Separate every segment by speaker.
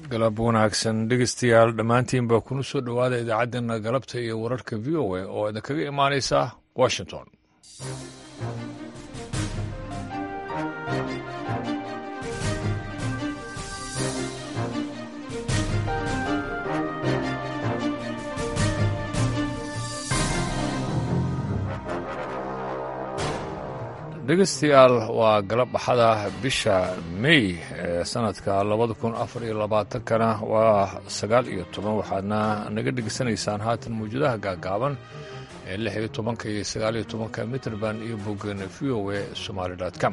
Speaker 1: galab wanaagsan dhegeystayaal dhammaantiinba kuna soo dhowaada idaacaddeenna galabta iyo wararka v o a oo idinkaga imaanaysa washington dhegeystayaal waa galab axada bisha mey ee sanadka labada kun afar iyo labaatankana waa sagaal iyo toban waxaadna naga dhegeysanaysaan haatan mawjadaha gaagaaban ee lix iyo tobanka iyo sagaal iyo tobanka mitrband iyo boggeena v o a somaali com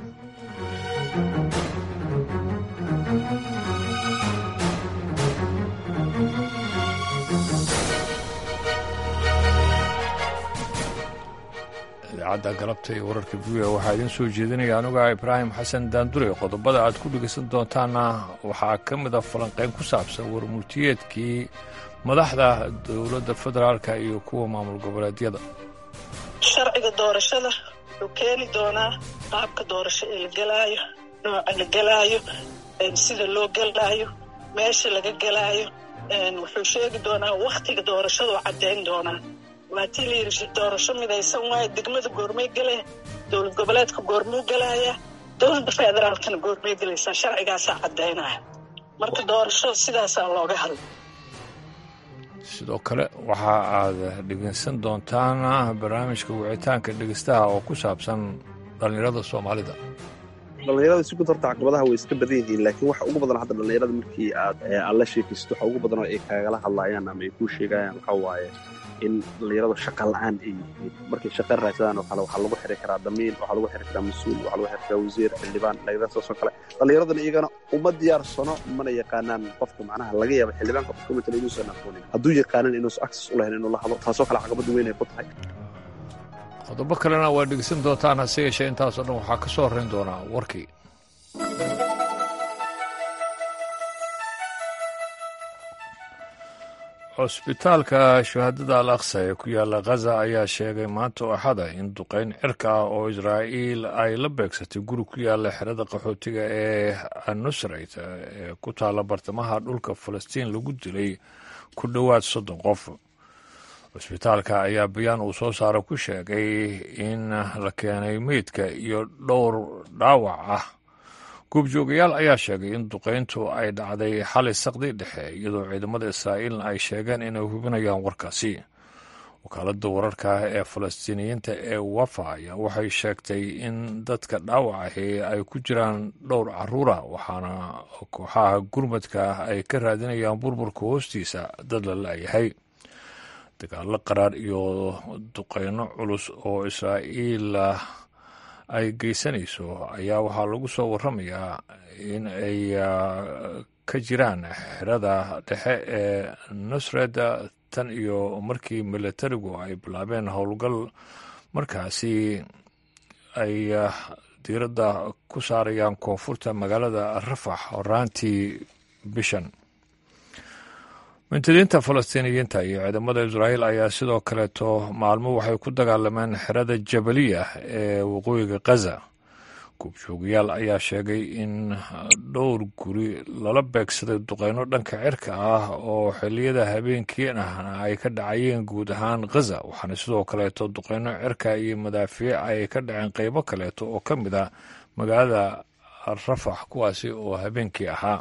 Speaker 1: idaacadda galabta iyo wararka v o waxaa idiin soo jeedinaya anuga ibraahim xasan daandure qodobada aad ku dhegeysan doontaana waxaa ka mid a falanqeyn ku saabsan warmurtiyeedkii madaxda dowladda federaalka iyo kuwa maamul goboleedyada
Speaker 2: sharciga doorashada wuxuu keeni doonaa qaabka doorasho ee la gelaayo nooca la gelaayo sida loo gelaayo meesha laga gelaayo wuxuu sheegi doonaa wakhtiga doorashaduu caddayn doonaa waatii la yidhi doorasho midaysan waayo degmada goormay gelee dowlad goboleedka goormuu gelaaya dowladda federaalkana goormay gelaysaa sharcigaasaa caddaynaya marka doorasho sidaasaa looga hadla
Speaker 1: sidoo kale waxa aad dhegeysan doontaan barnaamijka wicitaanka dhegeystaha oo ku saabsan dhallinyarada soomaalida
Speaker 3: dhallinyarada si gud horta caqabadaha way iska badan yihiin laakiin waxa ugu badan hadda dhallinyarada markii aad aad la sheekaysato waxa ugu badan oo ay kaagala hadlaayaan ama ay kuu sheegayaan waxaa waaye in dhallinyaradu shaqa la-aan ay yihiin markay shaqa raadsadaan oo kale waxaa lagu xiri karaa damiin waxaa lagu xiri karaa mas-uul waxaa lagu xiri karaa wasiir xildhibaan dhalinyaradaas oo kale dhallinyaradana iyagana uma diyaarsano mana yaqaanaan qofka macnaha laga yaaba xildhibaanka qofka matala inuusan aqoonin hadduu yaqaanan inuusan access u lahayn inuu la hadlo taasoo kale caqabad weyn ay ku tahay
Speaker 1: qodobo kalena waa dhegeysan doontaan hase yeeshee intaasoo dhan waxaa ka soo horrayn doonaa warkii cusbitaalka shahaadada al aqsa ee ku yaalla khaza ayaa sheegay maanta oo axada in duqayn cirka ah oo israa'iil ay la beegsatay guri ku yaalla xerada qaxootiga ee anusrayt ee ku taalla bartamaha dhulka falastiin lagu dilay ku dhowaad soddon qof cusbitaalka ayaa bayaan uu soo saaro ku sheegay in la keenay meydka iyo dhowr dhaawac ah goobjoogayaal ayaa sheegay in duqayntu ay dhacday xalay saqdi dhexe iyadoo ciidamada israa'iilna ay sheegeen inay hubinayaan warkaasi wakaaladda wararka ee falastiiniyiinta ee wafa ayaa waxay sheegtay in dadka dhaawacahi ay ku jiraan dhowr caruura waxaana kooxaha gurmadka ay ka raadinayaan burburka hoostiisa dad la la'yahay dagaallo qaraar iyo duqayno culus oo israa'iil ay geysanayso ayaa waxaa lagu soo warramayaa in ay ka jiraan xerada dhexe ee nusred tan iyo markii militarigu ay bilaabeen howlgal markaasi ay diiradda ku saarayaan koonfurta magaalada rafax horaantii bishan mintadiinta falastiiniyiinta iyo ciidamada israa'iil ayaa sidoo kaleeto maalmo waxay ku dagaalameen xerada jabaliya ee waqooyiga khaza goobjoogayaal ayaa sheegay in dhowr guri lala beegsaday duqeyno dhanka cirka ah oo xilliyada habeenkiin ahna ay ka dhacayeen guud ahaan khaza waxaana sidoo kaleeto duqeyno cirka iyo madaafiic ay ka dhaceen qeybo kaleeto oo ka mid a magaalada rafax kuwaasi oo habeenkii ahaa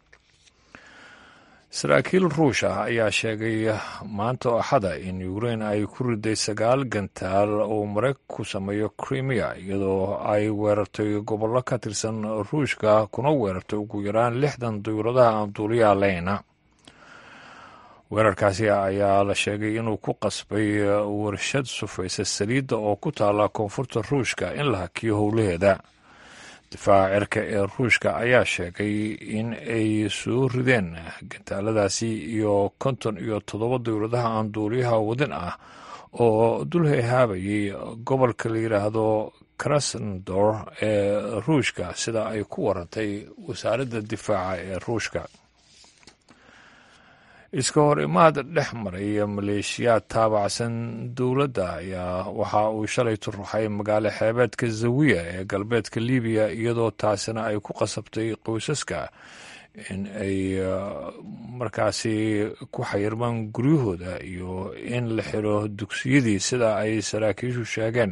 Speaker 1: saraakiil ruush ah ayaa sheegay maanta oo axada in ukrain ay ku riday sagaal gantaal oo maraykanku sameeyo crimea iyadoo ay weerartay gobollo ka tirsan ruushka kuna weerartay ugu yaraan lixdan dawladaha aan duuliyaha leyna weerarkaasi ayaa la sheegay inuu ku qasbay warshad sufaysa saliidda oo ku taala koonfurta ruushka in la hakiyo howlaheeda difaaca cirka ee ruushka ayaa sheegay in ay soo rideen gantaaladaasi iyo konton iyo toddoba dowladaha aan duuliyaha wadin ah oo dul hehaabayay gobolka la yidhaahdo krasndor ee ruushka sida ay ku warantay wasaaradda difaaca ee ruushka iska hor imaad dhex maray maleeshiyaad taabacsan dowladda ayaa waxa uu shalay turuxay magaalo xeebeedka zawiya ee galbeedka libiya iyadoo taasina ay ku qasabtay qoysaska in ay markaasi ku xayirmaan guryahooda iyo in la xiro dugsiyadii sida ay saraakiishu sheegeen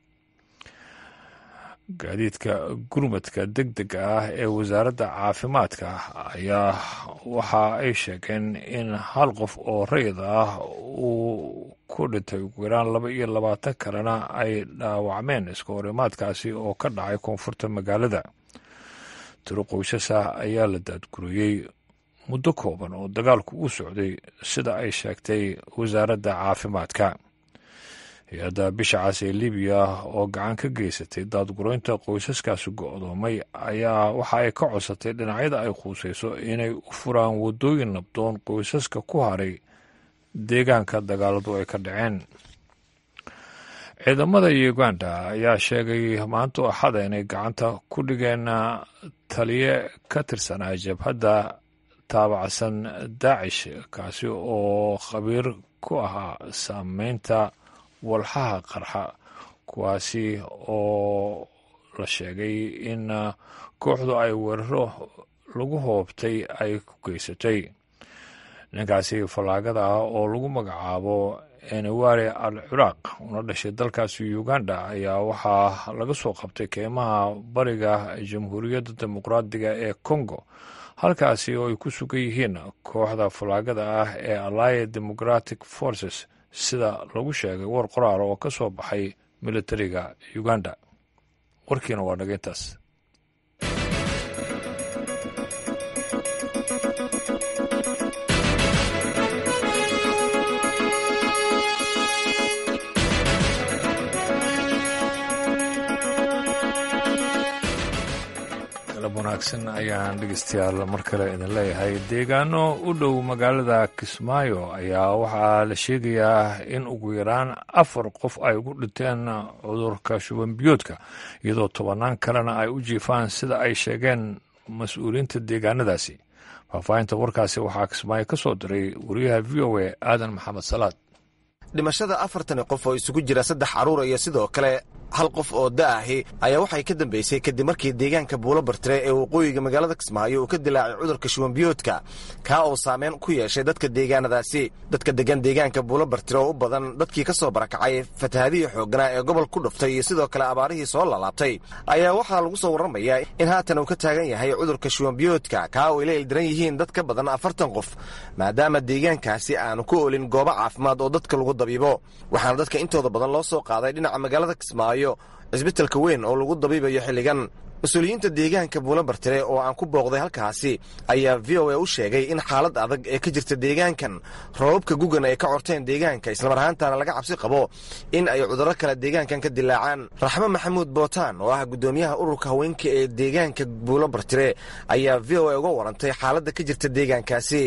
Speaker 1: gaadiidka gurmadka deg dega ah ee wasaaradda caafimaadka ayaa waxa ay sheegeen in hal qof oo rayid ah uu ku dhintay ugu yaraan laba iyo labaatan kalena ay dhaawacmeen iska horimaadkaasi oo ka dhacay koonfurta magaalada tiro qoysasa ayaa la daadguriyey muddo kooban oo dagaalku u socday sida ay sheegtay wasaaradda caafimaadka hay-adda bisha cas ee libiya oo gacan ka geysatay daadgureynta qoysaskaasi go-doomay ayaa waxa ay ka codsatay dhinacyada ay khuuseyso inay u furaan waddooyin nabdoon qoysaska ku haray deegaanka dagaaladu ay ka dhaceen ciidamada uganda ayaa sheegay maanta axada inay gacanta ku dhigeen taliye ka tirsanaa jabhadda taabacsan daacish kaasi oo khabiir ku ahaa saameynta walxaha qarxa kuwaasi oo la sheegay in kooxdu ay weeraro lagu hoobtay ay ku geysatay ninkaasi fallaagada ah oo lagu magacaabo eneware al ciraaq una dhashay dalkaasi uganda ayaa waxaa laga soo qabtay keymaha bariga jamhuuriyadda dimuqraadiga ee congo halkaasi oo ay ku sugan yihiin kooxda fallaagada ah ee allied democratic forces sida lagu sheegay war qoraal oo ka soo baxay militariga uganda warkiina waa dhageyntaas wanaagsan ayaan dhegeystayaal mar kale idin leeyahay deegaano u dhow magaalada kismaayo ayaa waxaa la sheegayaa in ugu yaraan afar qof ay ugu dhinteen cudurka shubanbiyoodka iyadoo tobannaan kalena ay u jiifaan sida ay sheegeen mas-uuliyiinta deegaanadaasi faahfaahinta warkaasi waxaa kismaayo ka soo diray wariyaha v o a aadan maxamed salaad
Speaker 4: dhimashada afartani qof oo isugu jira saddex carruura iyo sidoo kale hal qof oo da'ahi ayaa waxay ka dambeysay kadib markii deegaanka buulo bartire ee waqooyiga magaalada kismaayo uu ka dilaacay cudurka shubanbiyoodka kaa oo saameyn ku yeeshay dadka deegaanadaasi dadka degan deegaanka buulo bartire oo u badan dadkii ka soo barakacay fatahadihii xoogganaa ee gobol ku dhuftay iyo sidoo kale abaarihii soo lalaabtay ayaa waxaa lagu soo warramayaa in haatan uu ka taagan yahay cudurka shubanbiyoodka kaa oo ay la ildiran yihiin dad ka badan afartan qof maadaama deegaankaasi aanu ku olin goobo caafimaad oo dadka lagu dabiibo waxaana dadka intooda badan loo soo qaaday dhinaca magaalada kismaayo cisbitalka weyn oo lagu dabiibayo xilligan mas-uuliyiinta deegaanka buulo bartire oo aan ku booqday halkaasi ayaa v o a u sheegay in xaalad adag ee ka jirta deegaankan roobabka gugan ay ka corteen deegaanka islamar ahaantaana laga cabsi qabo in ay cudurro kale deegaankan ka dilaacaan raxmo maxamuud bootaan oo ah guddoomiyaha ururka haweenka ee deegaanka buulo bartire ayaa v o a uga warantay xaaladda ka jirta deegaankaasi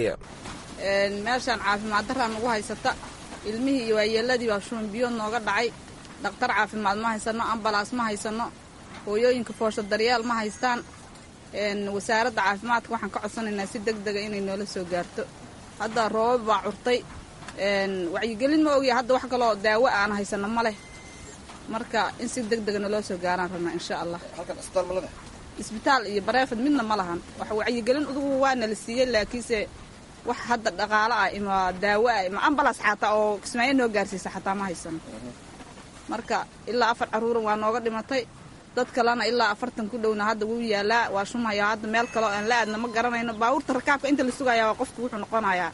Speaker 5: meeshaan caafimaad daraan ugu haysata ilmihii iyo waayeeladii baa shubanbiyood nooga dhacay dhakhtar caafimaad ma haysano ambalaas ma haysano hooyooyinka foosho daryaal ma haystaan wasaaradda caafimaadka waxaan ka codsanaynaa si deg dega inay noola soo gaarto hadda roobab baa curtay wacyigelin ma ogya hadda wax kaloo daawo aan haysano ma leh marka in si deg dega naloo soo gaaraan rabnaa insha allah isbitaal iyo bareefad midna ma lahan wax wacyigelin udugu waa nala siiyey laakiinse wax hadda dhaqaalo ah ima daawo ah ima ambalas xataa oo kismaayo noo gaarsiisa xataa ma haysano marka ilaa afar carruuran waa nooga dhimatay dad kalena ilaa afartan ku dhowna hadda wuu yaalaa waa shumaya hadda meel kaleo aan la aadna ma garanayno baabuurta rakaabka inta la sugayaa waa qofku wuxuu noqonayaa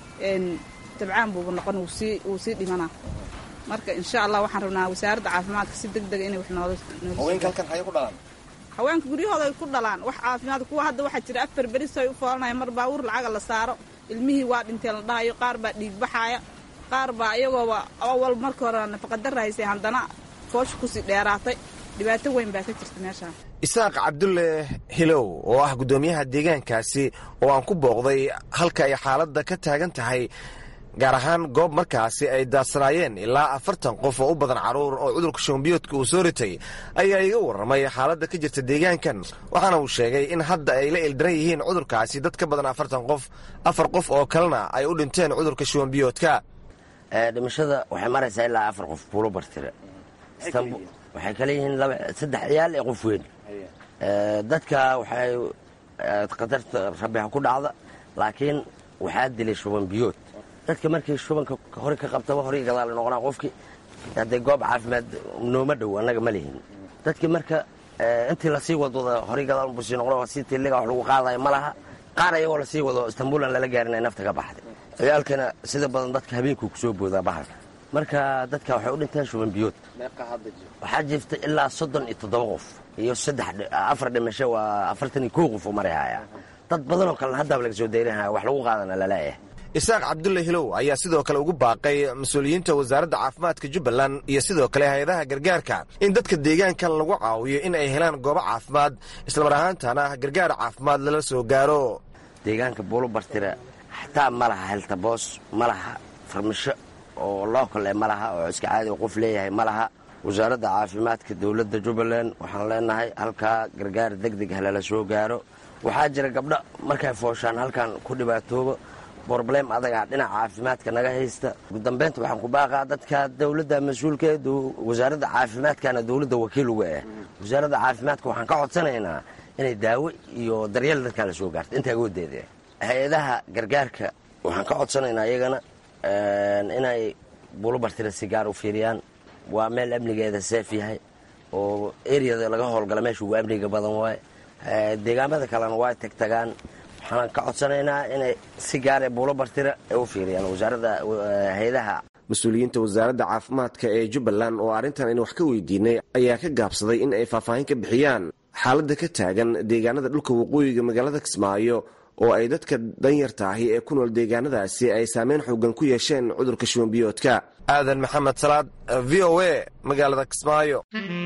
Speaker 5: tabcaan buuba noqon wsii wuu sii dhimanaa marka insha allah waxaan rabnaa wasaaradda caafimaadka si deg dega inay wax noola haweenka guryahooda ay ku dhalaan wax caafimaad kuwa hadda waxaa jira afar beris ay u foolanaya mar baabuur lacaga la saaro ilmihii waa dhinteen la dhahayo qaar baa dhiig baxaaya qaar baa iyagooba awal marka hore nafaqadara haysay haddana foosha kusii dheeraatay dhibaato weyn baa ka jirta meeshaan
Speaker 4: isaaq cabdulle hilow oo ah guddoomiyaha deegaankaasi oo aan ku booqday halka ay xaaladda ka taagan tahay gaar ahaan goob markaasi ay daadsanaayeen ilaa afartan qof oo u badan carruur oo cudurka shubanbiyoodka uu soo ritay ayaa iga warramay xaaladda ka jirta deegaankan waxaana uu sheegay in hadda ay la ildaran yihiin cudurkaasi dad ka badan afartan qof afar qof oo kalena ay u dhinteen cudurka shubanbiyoodka
Speaker 6: dhimashada waxay maraysaa ilaa afar qof buulo bartire waxay kale yihiin saddex ciyaal ee qof weyn dadka waxay khatarta rabbi ha ku dhacda laakiin waxaa dilay shuban biyood dadka markii shubanka hore ka qabtaba hore gadaal noqonaa qofkii haddee goob caafimaad nooma dhow annaga ma lihin dadkii marka intii lasii wadwada horey gadaal busii noqon si tiliga wax lagu qaadayo ma laha qaar ayagoo lasii wado istanbuulan lala gaarin ay nafta ka baxday ciyaalkana sida badan dadka habeenkuu kusoo boodaa bahalka marka dadka waxay u dhinteen shuban biyood waxaa jirta ilaa soddon iyo toddoba qof iyo saddex afar dhimasho waa afartan iyo kow qof oo marayhaya dad badanoo kalena haddaaba laga soo dayrinaya wax lagu qaadana laleeyahay
Speaker 4: isaaq cabdulle hilow ayaa sidoo kale ugu baaqay mas-uuliyiinta wasaaradda caafimaadka jubbaland iyo sidoo kale hay-adaha gargaarka in dadka deegaankan lagu caawiyo in ay helaan goobo caafimaad islamar ahaantana gargaar caafimaad lala soo gaaro
Speaker 6: deegaanka buulo bartira xataa ma laha heltaboos ma laha farmasho oo lookale ma laha oo iska caadi qof leeyahay ma laha wasaaradda caafimaadka dowladda jubbaland waxaan leenahay halkaa gargaar deg deg halala soo gaaro waxaa jira gabdho markay fooshaan halkan ku dhibaatooba broblem adaga dhinaca caafimaadka naga haysta ugu dambeynta waxaan ku baaqaa dadka dowladda mas-uulkeed wasaaradda caafimaadkana dowladda wakiil uga ah wasaaradda caafimaadka waxaan ka codsanaynaa inay daawo iyo daryeel dadkaa la soo gaarto inta agoodeeda hay-adaha gargaarka waxaan ka codsanaynaa iyagana inay buulobartira si gaar u fiiriyaan waa meel amnigeeda seef yahay oo eriyada laga howlgala meesha ugu amniga badan waaye deegaamada kalena waa tagtagaan waxaan ka codsanaynaa inay si gaara buulo bartira ay u fiiriyaan wasaaradda hay-adaha
Speaker 4: mas-uuliyiinta wasaaradda caafimaadka ee jubbaland oo arrintan aynu wax ka weydiinay ayaa ka gaabsaday in ay faahfaahin ka bixiyaan xaaladda ka taagan deegaanada dhulka waqooyiga magaalada kismaayo oo ay dadka danyarta ahi ee ku nool deegaanadaasi ay saameyn xoogan ku yeesheen cudurka shubanbiyoodka aadan maxamed salaad v o a magaalada kismaayo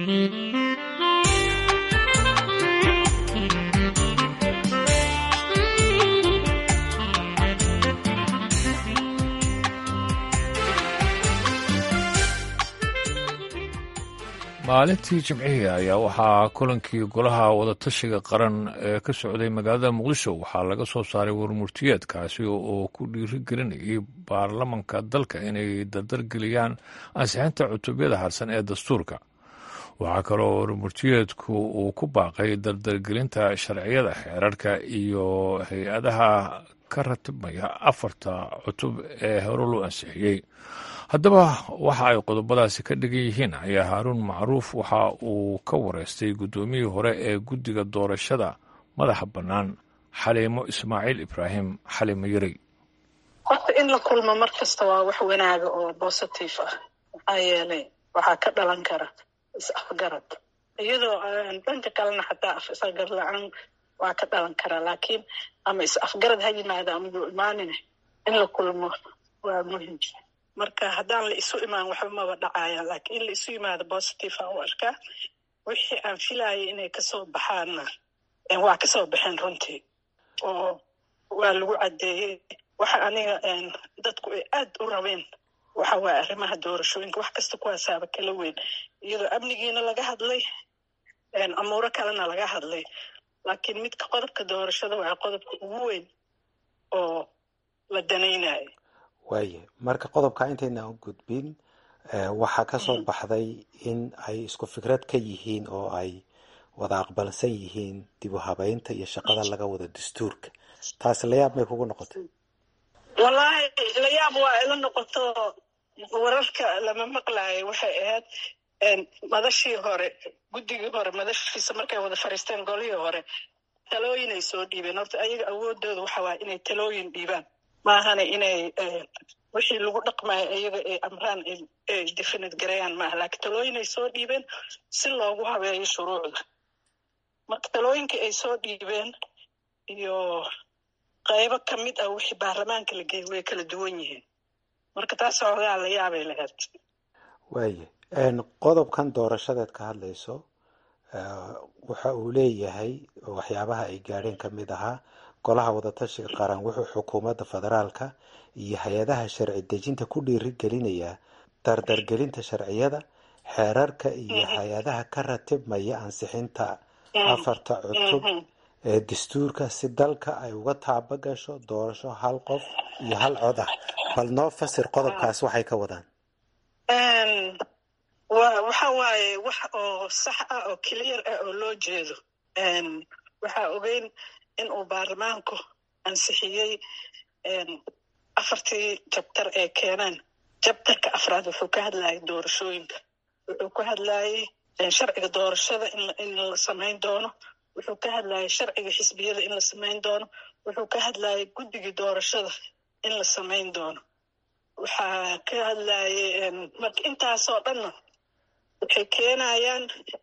Speaker 1: maalintii jimcihii ayaa waxaa kulankii golaha wadatashiga qaran ee ka socday magaalada muqdisho waxaa laga soo saaray warmurtiyeedkaasi oo ku dhiirigelinayay baarlamanka dalka inay dardargeliyaan ansixinta cutubyada harsan ee dastuurka waxaa kaloo warmurtiyeedku uu ku baaqay dardargelinta sharciyada xeerarka iyo hay-adaha ka ratibmaya afarta cutub ee hore loo ansixiyey haddaba waxa ay qodobadaasi ka dhigan yihiin ayaa haaruun macruuf waxa uu ka wareystay guddoomiyii hore ee guddiga doorashada madaxa bannaan xaliimo ismaaciil ibraahim xaliimo yarey
Speaker 2: horta in la kulmo mar kasta waa wax wanaaga oo bositive ah maxaa yeelay waxaa ka dhalan kara is-afgarad iyadoo dhanka kalena xataa is-afgarad la-aan waa ka dhalan karaa laakiin ama is-afgarad ha yimaada ama yuu imaanina in la kulmo waa muhim marka haddaan la isu imaan waxba maba dhacaya laakiin in la isu yimaado positive aan u arkaa wixii aan filayay inay kasoo baxaanna waa kasoo baxeen runtii oo waa lagu caddeeyey waxa aniga dadku ay aad u rabeen waxa waaya arrimaha doorashooyinka wax kasta kuwaasaaba kala weyn iyadoo amnigiina laga hadlay amuuro kalena laga hadlay laakiin midka qodobka doorashada waa qodobka ugu weyn oo la danaynayo
Speaker 7: waaye marka qodobka intayna u gudbin waxaa ka soo baxday in ay isku fikrad ka yihiin oo ay wada aqbalsan yihiin dib u habeynta iyo shaqada laga wada dastuurka taasi layaab may kugu noqotay
Speaker 2: wallaahi layaab waa ila noqoto wararka lama maqlaayo waxay ahayd madashii hore guddigii hore madashiisa markay wada fariisteen golihii hore talooyinay soo dhiibeen horta ayaga awoodooda waxa waaya inay talooyin dhiibaan maahana inay wixii lagu dhaqmayo iyaga ay amraan ay definite garayaan maaha laakiin talooyinay soo dhiibeen si loogu habeeyo shuruucda marka talooyinkii ay soo dhiibeen iyo qaybo ka mid ah wixii baarlamaanka la geeyay way kala duwan yihiin marka taas hoogaa la yaabay lahayd
Speaker 7: waaye qodobkan doorashadeed ka hadlayso waxa uu leeyahay waxyaabaha ay gaadheen ka mid ahaa golaha wadatashiga qaran wuxuu xukuumadda federaalka iyo hay-adaha sharci dejinta ku dhiiri gelinayaa dardargelinta sharciyada xeerarka iyo hay-adaha ka ratibmaya ansixinta afarta cutub ee dastuurka si dalka ay uga taaba gasho doorasho hal qof iyo hal cod ah bal noo fasir qodobkaas waxay ka wadaan
Speaker 2: waxa waaye wax oo sax ah oo clear ah oo loo jeedo waxaa ogeyn in uu baarlamaanku ansixiyey afartii jabtar ee keeneen jabtarka afraad wuxuu ka hadlayay doorashooyinka wuxuu ka hadlayay sharciga doorashada in la samayn doono wuxuu ka hadlayay sharciga xisbiyada in la samayn doono wuxuu ka hadlayay guddigii doorashada in la samayn doono waxaa ka hadlayay marka intaasoo dhanna waxay keenayaan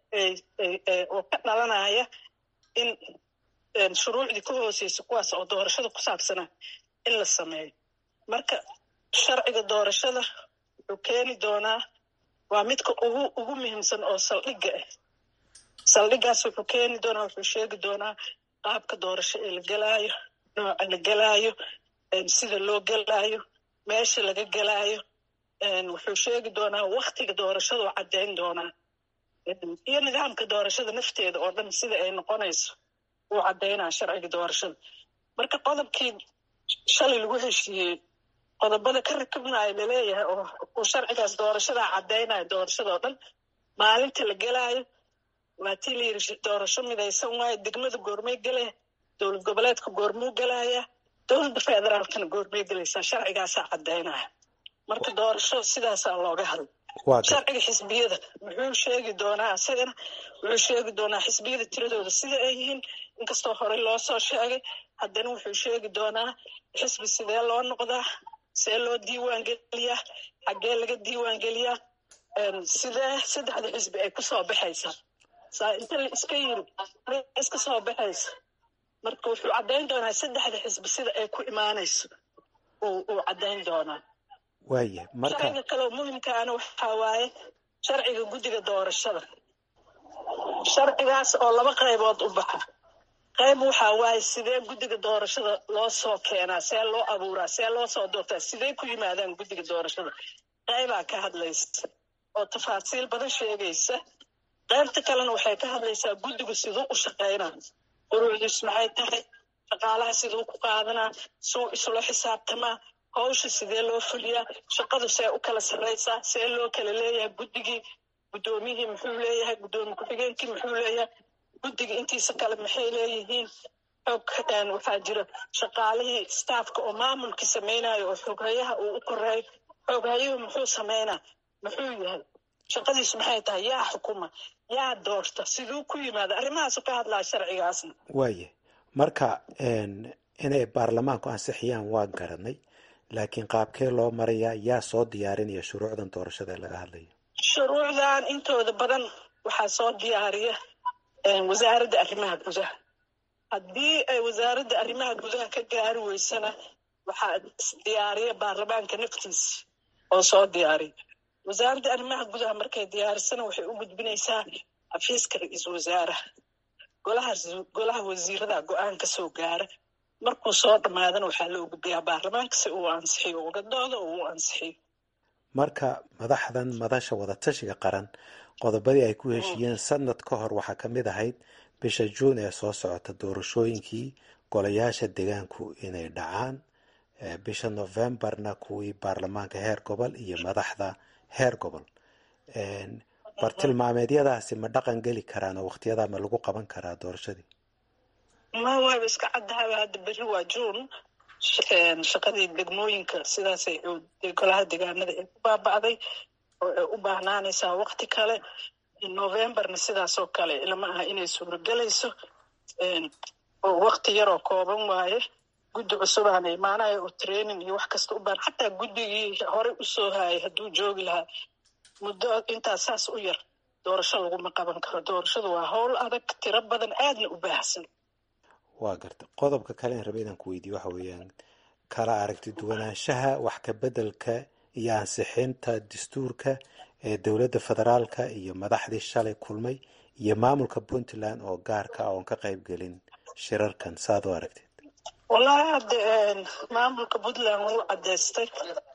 Speaker 2: oo ka dhalanaya in shuruucdii ka hooseysa kuwaas oo doorashada ku saabsanaa in la sameeyo marka sharciga doorashada wuxuu keeni doonaa waa midka ugu ugu muhiimsan oo saldhigga ah saldhiggaas wuxuu keeni doonaa wuxuu sheegi doonaa qaabka doorasho ee la gelaayo nooca la gelaayo sida loo gelaayo meesha laga gelaayo wuxuu sheegi doonaa waktiga doorashaduu caddayn doonaa iyo nidaamka doorashada nafteeda oo dhan sida ay noqonayso uu caddaynaa sharciga doorashada marka qodobkii shalay lagu heshiiyey qodobada ka rakibnayo laleeyahay oo uu sharcigaas doorashadaa caddaynaya doorashadao dhan maalinta la gelaayo waa tii layidhi doorasho midaysan waayo degmada goormay gelaya dowlad goboleedka goormuu gelaya dowladda federaalkana goormay gelaysaa sharcigaasaa caddaynaya marka doorasho sidaasaa looga hadla sharciga xisbiyada muxuu sheegi doonaa isagana wuxuu sheegi doonaa xisbiyada tiradooda sida ay yihiin inkastoo horey loo soo sheegay haddana wuxuu sheegi doonaa xisbi sidee loo noqdaa see loo diiwaan geliyaa xaggee laga diiwaan geliyaa sidee saddexda xisbi ay kusoo baxaysaa saa inta la iska yiri iska soo baxaysa marka wuxuu caddayn doonaa saddexda xisbi sida ay ku imaanayso uu caddayn doonaa
Speaker 7: waaya marka
Speaker 2: sharciga kaleo muhimkaana waxaa waaye sharciga guddiga doorashada sharcigaas oo laba qaybood u baxa qayb waxaa waaye sidee guddiga doorashada loo soo keenaa see loo abuuraa see loo soo doortaa sidee ku yimaadaan guddiga doorashada qaybaa ka hadlaysa oo tafaasiil badan sheegaysa qaybta kalena waxay ka hadlaysaa guddigu siduu u shaqaynaa quruucdiis maxay tahay shaqaalaha siduu ku qaadanaa suu isula xisaabtamaa hawsha sidee loo fuliyaa shaqadu see u kala sarraysaa see loo kala leeyahay guddigii guddoomiyihii muxuu leeyahay guddoomiye ku-xigeenkii muxuu leeyahay guddigii intiisa kale maxay leeyihiin xoog waxaa jira shaqaalihii staafka oo maamulkii samaynayo oo xooghayaha uu u koreeyo xooghayuhu muxuu samaynaa muxuu yahay shaqadiisu maxay tahay yaa xukuma yaa doorta siduu ku yimaada arrimahaasu ka hadlaa sharcigaasna
Speaker 7: waaya marka inay baarlamaanku ansixiyaan waan garanay laakiin qaabkee loo marayaa yaa soo diyaarinaya shuruucdan doorashada ee laga hadlayo
Speaker 2: shuruucdan intooda badan waxaa soo diyaariya wasaaradda arrimaha gudaha haddii ay wasaaradda arrimaha gudaha ka gaari weysana waxaa diyaariya baarlamaanka naftiisa oo soo diyaariya wasaaradda arrimaha gudaha markay diyaarisana waxay u gudbinaysaa xafiiska ra-iisul wasaaraha golaha golaha wasiirada go-aan ka soo gaara markuu soo dhammaadana waxaa loo gudbiyaa baarlamaanka si uu ansixiyo uga doodo oo uu ansixiyo
Speaker 7: marka madaxdan madasha wadatashiga qaran qodobadii ay ku heshiiyeen sanad ka hor waxaa ka mid ahayd bisha juun ee soo socota doorashooyinkii golayaasha deegaanku inay dhacaan bisha novembarna kuwii baarlamaanka heer gobol iyo madaxda heer gobol bartilmaameedyadaasi ma dhaqan geli karaan oo waktiyadaa ma lagu qaban karaa doorashadii
Speaker 2: ma waaba iska caddahaba hadda berri waa juun shaqadii degmooyinka sidaasay golaha deegaanada ay ku baaba'day oo ay u baahnaanaysaa wakti kale novembarna sidaasoo kale lama aha inay suuragelayso oo wakti yaroo kooban waaye guddi cusubaana imaanaya oo training iyo wax kasta u baahan xataa guddigii horey u soo haayay hadduu joogi lahaa muddo intaas saas u yar doorasho laguma qaban karo doorashadu waa howl adag tiro badan aadna u baahsan
Speaker 7: waa garta qodobka kale in raba inaan ku weydiiyo waxa weeyaan kala aragti duwanaanshaha wax ka beddelka iyo ansixinta dastuurka ee dowladda federaalka iyo madaxdii shalay kulmay iyo maamulka puntland oo gaarka ah oon ka qayb gelin shirarkan saad u aragteed
Speaker 2: wallahi hadde maamulka puntland wuu caddaystay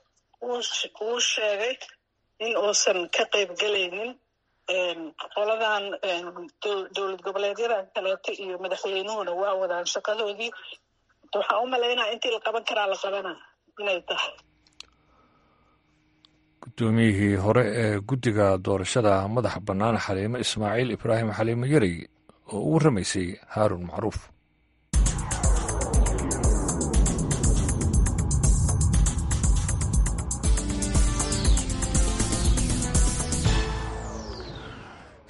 Speaker 2: wuu sheegay in uusan ka qayb gelaynin qoladan dowlad goboleedyadan kaleeto iyo madaxweynuhuna waa wadaan shaqadoodii waxaan u malaynaya intii la qaban karaa la qabana inay tahay
Speaker 1: guddoomiyihii hore ee guddiga doorashada madaxa bannaan xaliimo ismaaciil ibraahim xaliimo yarey oo u warramaysay haarun macruuf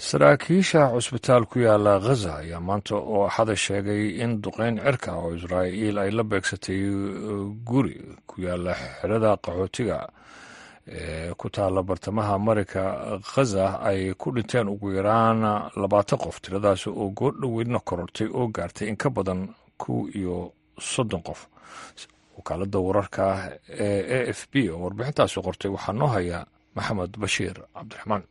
Speaker 1: saraakiisha cusbitaal ku yaala khaza ayaa maanta oo axada sheegay in duqeyn cirka oo israa'iil ay la beegsatay guri ku yaala xerada qaxootiga ee ku taala bartamaha mareyka khaza ay ku dhinteen ugu yaraan labaatan qof tiradaasi oo goordhoweydna korortay oo gaartay in ka badan kow iyo soddon qof wakaalada wararka ee a f b oo warbixintaasi qortay waxaa noo haya maxamed bashiir cabdiraxmaan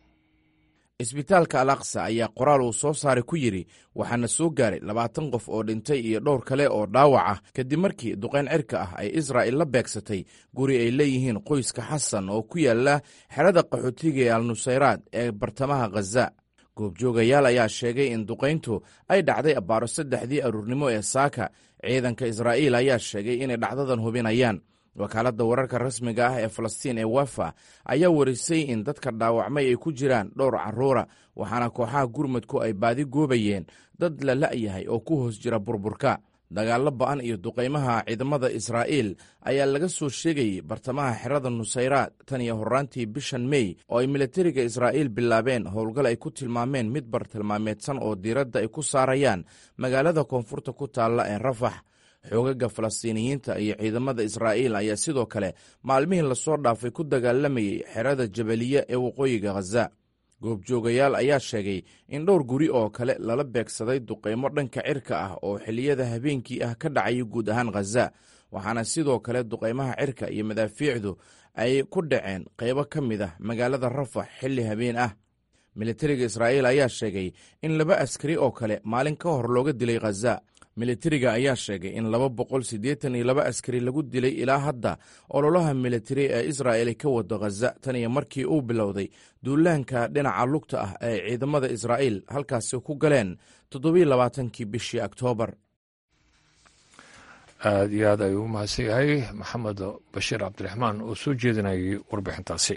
Speaker 8: isbitaalka al aqsa ayaa qoraal uu soo saaray ku yidhi waxaana soo gaaray labaatan qof oo dhintay iyo dhowr kale oo dhaawac ah kadib markii duqayn cirka ah ay israa'il la beegsatay guri ay leeyihiin qoyska xasan oo ku yaala xerada qaxootiga ee al nusayraad ee bartamaha khaza goobjoogayaal ayaa sheegay in duqayntu ay dhacday abbaaro saddexdii aruurnimo ee saaka ciidanka israa'iil ayaa sheegay inay dhacdadan hubinayaan wakaaladda wararka rasmiga ah ee falastiin ee wafa ayaa warisay in dadka dhaawacmay ay ku jiraan dhowr carruura waxaana kooxaha gurmudku ay baadi goobayeen dad la la'yahay oo ku hoos jira burburka dagaallo ba'an iyo duqaymaha ciidamada israa'iil ayaa laga soo sheegayey bartamaha xerada nusayraad tan iyo horraantii bishan mey oo ay militariga israa'iil bilaabeen howlgal ay ku tilmaameen mid bartilmaameedsan oo diiradda ay ku saarayaan magaalada koonfurta ku taalla ee rafax xoogaga falastiiniyiinta iyo ciidamada israa'iil ayaa sidoo kale maalmihii lasoo dhaafay ku dagaalamayey xerada jabaliya ee waqooyiga khaza goobjoogayaal ayaa sheegay in dhowr guri oo kale lala beegsaday duqaymo dhanka cirka ah oo xilliyada habeenkii ah ka dhacaya guud ahaan khaza waxaana sidoo kale duqaymaha cirka iyo madaafiicdu ay ku dhaceen qaybo ka mid ah magaalada rafax xilli habeen ah militariga israa'iil ayaa sheegay in laba askari oo kale maalin ka hor looga dilay khaza militariga ayaa sheegay in laba boqol siddeetan iyo laba askari lagu dilay ilaa hadda ololaha militari ee israa'il ay ka wado khaza tan iyo markii uu bilowday duulaanka dhinaca lugta ah ee ciidamada israa'iil halkaasi ku galeen toddobiyo labaatankii bishii oktoobar
Speaker 1: aada iyo aad ayuu u mahadsan yahay maxamed bashiir cabdiraxmaan oo soo jeedinayay warbixintaasi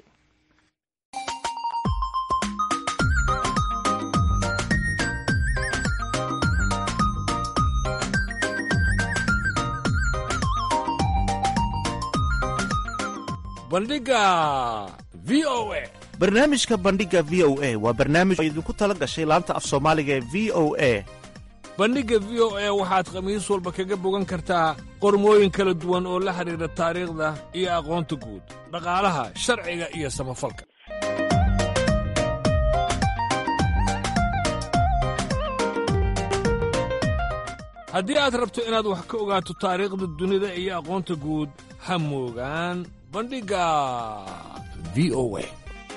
Speaker 1: bandhiga v o a
Speaker 9: barnaamijka bandhiga v o a waa barnaamij oo idinku tala gashay laanta af soomaaliga ee v o a
Speaker 1: bandhigga v o a waxaad khamiis walba kaga bogan kartaa qormooyin kala duwan oo la xidhiidha taariikhda iyo aqoonta guud dhaqaalaha sharciga iyo samafalka haddii aad rabto inaad wax ka ogaato taariikhda dunida iyo aqoonta guud ha moogaan bandhigga v o a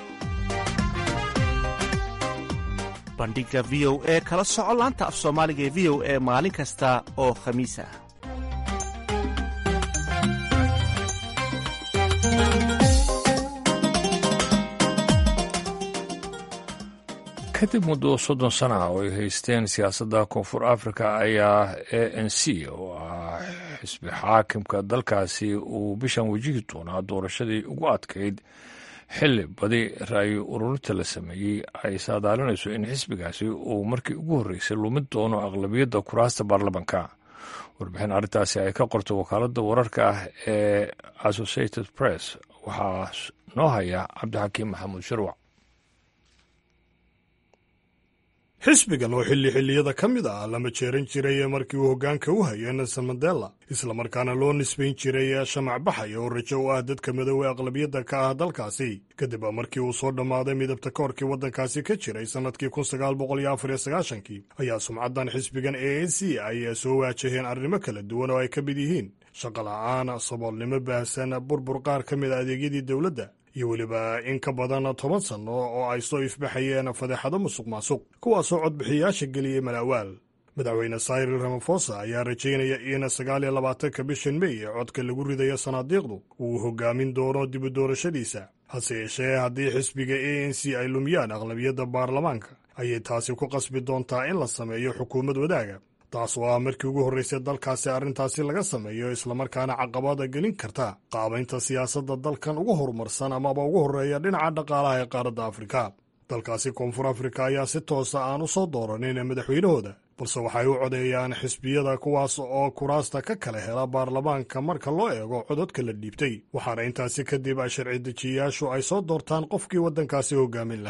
Speaker 9: bandhiga v o e kala soco laanta af soomaaliga ee v o e maalin kasta oo khamiis ah
Speaker 1: kadib muddo soddon sana ah oo ay haysteen siyaasadda koonfur africa ayaa a n c oo ah xisbi xaakimka dalkaasi uu bishan wajihi doonaa doorashadii ugu adkayd xilli badi ra'yi ururinta la sameeyey ay saadaalinayso in xisbigaasi uu markii ugu horreysay lumin doono aqlabiyadda kuraasta baarlamanka warbixin arrintaasi ay ka qorto wakaaladda wararka ah ee associated press waxaa noo haya cabdixakiim maxamuud shirwac
Speaker 10: xisbigan oo xilli xilliyada ka mid ah lama jeeran jiray markii uu hoggaanka u hayay nelson mandela islamarkaana loo nisbayn jiray shamac baxaya oo rajo u ah dadka madoowe aqlabiyadda ka ah dalkaasi kadib markii uu soo dhammaaday midabta koorkii waddankaasi ka jiray sannadkii kun sagaal boqol iyo afar iyo sagaashankii ayaa sumcaddan xisbigan a n c ay soo waajaheen arrimo kala duwan oo ay ka mid yihiin shaqo la'aan saboolnimo baahsan burbur qaar ka mid a adeegyadii dowladda iyo weliba in ka badan toban sanno oo ay soo ifbaxayeen fadeexado musuq maasuq kuwaasoo codbixiyayaasha geliyey malaawaal madaxweyne sayril ramafosa ayaa rajaynaya in sagaal iyo labaatanka bishan mey ee codka lagu ridayo sanaadiiqdu uu hoggaamin doono dibu doorashadiisa hase yeeshee haddii xisbiga a n c ay lumiyaan aqlabiyadda baarlamaanka ayay taasi ku qasbi doontaa in la sameeyo xukuumad wadaaga taas oo ah markii ugu horraysay dalkaasi arrintaasi laga sameeyo islamarkaana caqabada gelin karta qaabaynta siyaasadda dalkan ugu horumarsan amaba ugu horreeya dhinaca dhaqaalaha ee qaaradda afrika dalkaasi koonfur afrika ayaa si toosa aan u soo dooranin madaxweynahooda balse waxay u codeeyaan xisbiyada kuwaas oo kuraasta ka kala hela baarlamaanka marka loo eego cododka la dhiibtay waxaana intaasi kadib sharci dejiyayaashu ay soo doortaan qofkii waddankaasi hoggaamin lahaa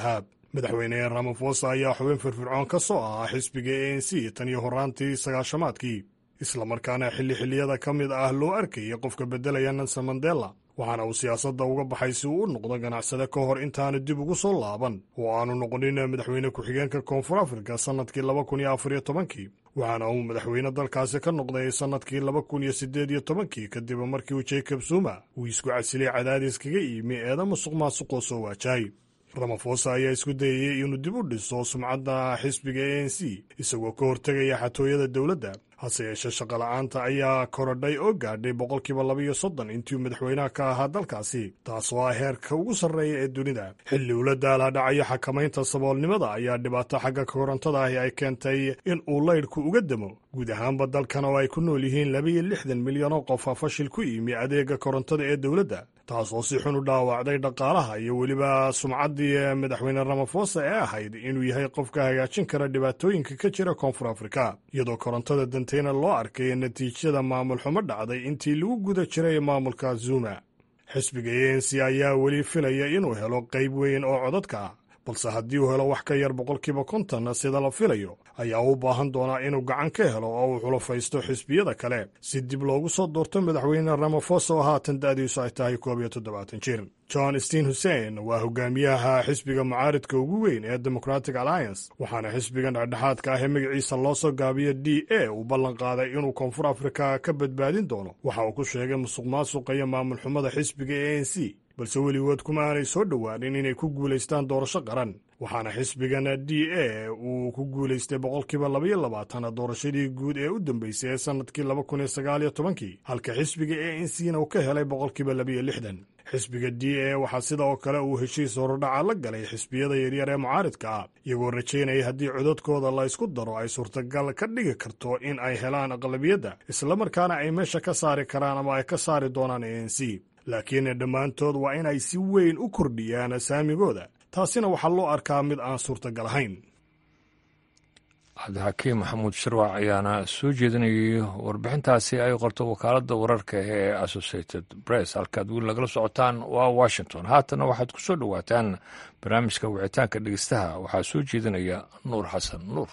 Speaker 10: madaxweyne ramafosa ayaa xubin firfircoon ka soo ahaa xisbiga a n c tan iyo horaantii sagaashamaadkii islamarkaana xilli xilliyada ka mid ah loo arkayay qofka beddelaya nelson mandela waxaana uu siyaasadda uga baxay si uu u noqdo ganacsade ka hor intaanu dib ugu soo laaban oo aanu noqonin madaxweyne ku-xigeenka koonfur afrika sannadkii laba kun iyo afar iyo tobankii waxaana uu madaxweyne dalkaasi ka noqday sannadkii laba kun iyo siddeed iyo tobankii kadib markii uu jacob zuma uu isku casilay cadaadis kaga yimi eeda musuq maasuqoo soo waajahay ramafosa ayaa isku dayayey inuu dib u dhiso sumcadda xisbiga a n c isagoo ka hortegaya xatooyada dowladda hase yeeshee shaqola'aanta ayaa korodhay oo gaadhay boqolkiiba labaiyo soddon intii madaxweynaha ka ahaa dalkaasi taasoo ah heerka ugu sarreeya ee dunida xilli ula daala dhacayo xakamaynta saboolnimada ayaa dhibaato xagga korontada ahi ay keentay in uu laydhku uga demo guud ahaanba dalkan oo ay ku nool yihiin labaiyo lixdan milyan oo qofa fashil ku yimi adeega korontada ee dowladda taasoo si xun u dhaawacday dhaqaalaha iyo weliba sumcaddii madaxweyne ramafosa ee ahayd inuu yahay qofka hagaajin kara dhibaatooyinka ka jira koonfur afrika iyadoo korontada danteyna loo arkay natiijada maamul xumo dhacday intii lagu guda jiray maamulka zuma xisbiga a n c ayaa weli filaya inuu helo qayb weyn oo codadka ah balse haddii uu helo wax ka yar boqolkiiba konton sida la filayo ayaa u baahan doonaa inuu gacan ka helo oo uu xulafaysto xisbiyada kale si dib loogu soo doorto madaxweyne ramafosa oo haatan da'diisu ay tahay koob iyo toddobaatan jir john steen hussein waa hogaamiyaha xisbiga mucaaridka ugu weyn ee democratic alliance waxaana xisbigan dhexdhexaadka ah ee magaciisa loo soo gaabiyo d a uu ballan qaaday inuu koonfur afrika ka badbaadin doono waxa uu ku sheegay musuq maasuqa iyo maamul xumada xisbiga a n c balse weligood kuma aanay soo dhowaanin inay ku guulaystaan doorasho qaran waxaana xisbigan d a uu ku guulaystay boqolkiiba labaiyo labaatan doorashadii guud ee u dambeysay ee sannadkii laba kun iyo sagaal iyo tobankii halka xisbiga a n c na uu ka helay boqolkiiba labaiyo lixdan xisbiga d a waxaa sida oo kale uu heshiis horudhaca la galay xisbiyada yaryar ee mucaaridka ah iyagoo rajaynaya haddii codadkooda la ysku daro ay suurtagal ka dhigi karto in ay helaan aqlabiyadda islamarkaana ay meesha ka saari karaan ama ay ka saari doonaan a n c laakiin dhammaantood waa in ay si weyn u kordhiyaan saamigooda taasina waxaa loo arkaa mid aan suurtagal ahayn
Speaker 1: cabdixakiim maxamuud shirwac ayaana soo jeedinayay warbixintaasi ay qorto wakaaladda wararka ee associated press halkaad weli nagala socotaan waa washington haatana waxaad ku soo dhowaataan barnaamijka wicitaanka dhegeystaha waxaa soo jeedinaya nuur xasan nuur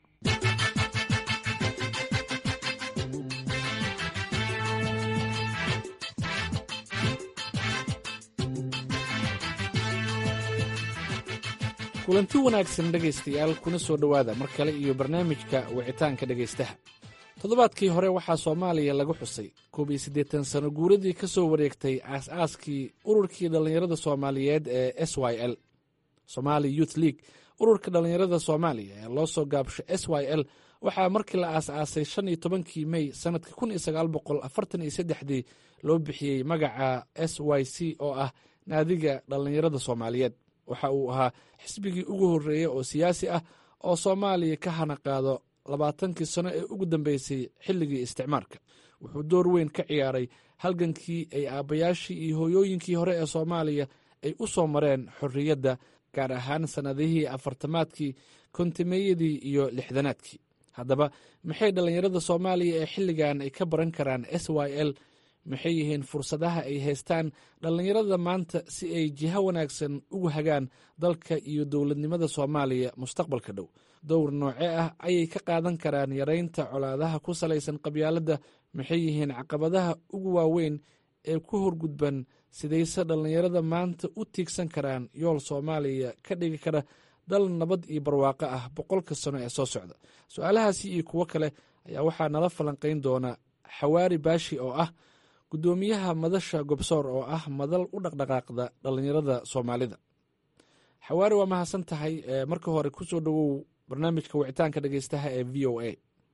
Speaker 11: kulanti wanaagsan dhegaystayaal kuna soo dhowaada mar kale iyo barnaamijka wicitaanka dhegaystaha toddobaadkii hore waxaa soomaaliya lagu xusay koob iyo siddeetan sano guuradii ka soo wareegtay aas-aaskii ururkii dhallinyarada soomaaliyeed ee s y l somaali youth league ururka dhallinyarada soomaaliya ee loo soo gaabsho s y l waxaa markii la aas-aasay shan iyo tobankii mey sannadkii kun iyo sagaal boqol afartan iyo saddexdii loo bixiyey magaca s y c oo ah naadiga dhallinyarada soomaaliyeed waxa uu ahaa xisbigii ugu horreeyey oo siyaasi ah oo soomaaliya ka hana qaado labaatankii sano ee ugu dambeysay xilligii isticmaarka wuxuu door weyn ka ciyaaray halgankii ay aabbayaashii iyo hooyooyinkii hore ee soomaaliya ay u soo mareen xorriyadda gaar ahaan sannadihii afartamaadkii kontimeeyadii iyo lixdanaadkii haddaba maxay dhallinyarada soomaaliya ee xilligan ay ka baran karaan s y l maxay yihiin fursadaha ay haystaan dhallinyarada maanta si ay jiho wanaagsan ugu hagaan dalka iyo dowladnimada soomaaliya mustaqbalka dhow dowr nooce ah ayay ka qaadan karaan yaraynta colaadaha ku salaysan qabyaaladda maxay yihiin caqabadaha ugu waaweyn ee ku horgudban sidayse dhallinyarada maanta u tiigsan karaan yool soomaaliya ka dhigi kara dal nabad iyo barwaaqo ah boqolka sano ee soo socda su-aalahaasi iyo kuwo kale ayaa waxaa nala falanqayn doona xawaari baashi oo ah guddoomiyaha madasha gobsoor oo ah madal u dhaqdhaqaaqda dhallinyarada soomaalida xawaari waa mahadsan tahay marka hore kusoo dhowow barnaamijka wicitaanka dhegeystaha ee v o a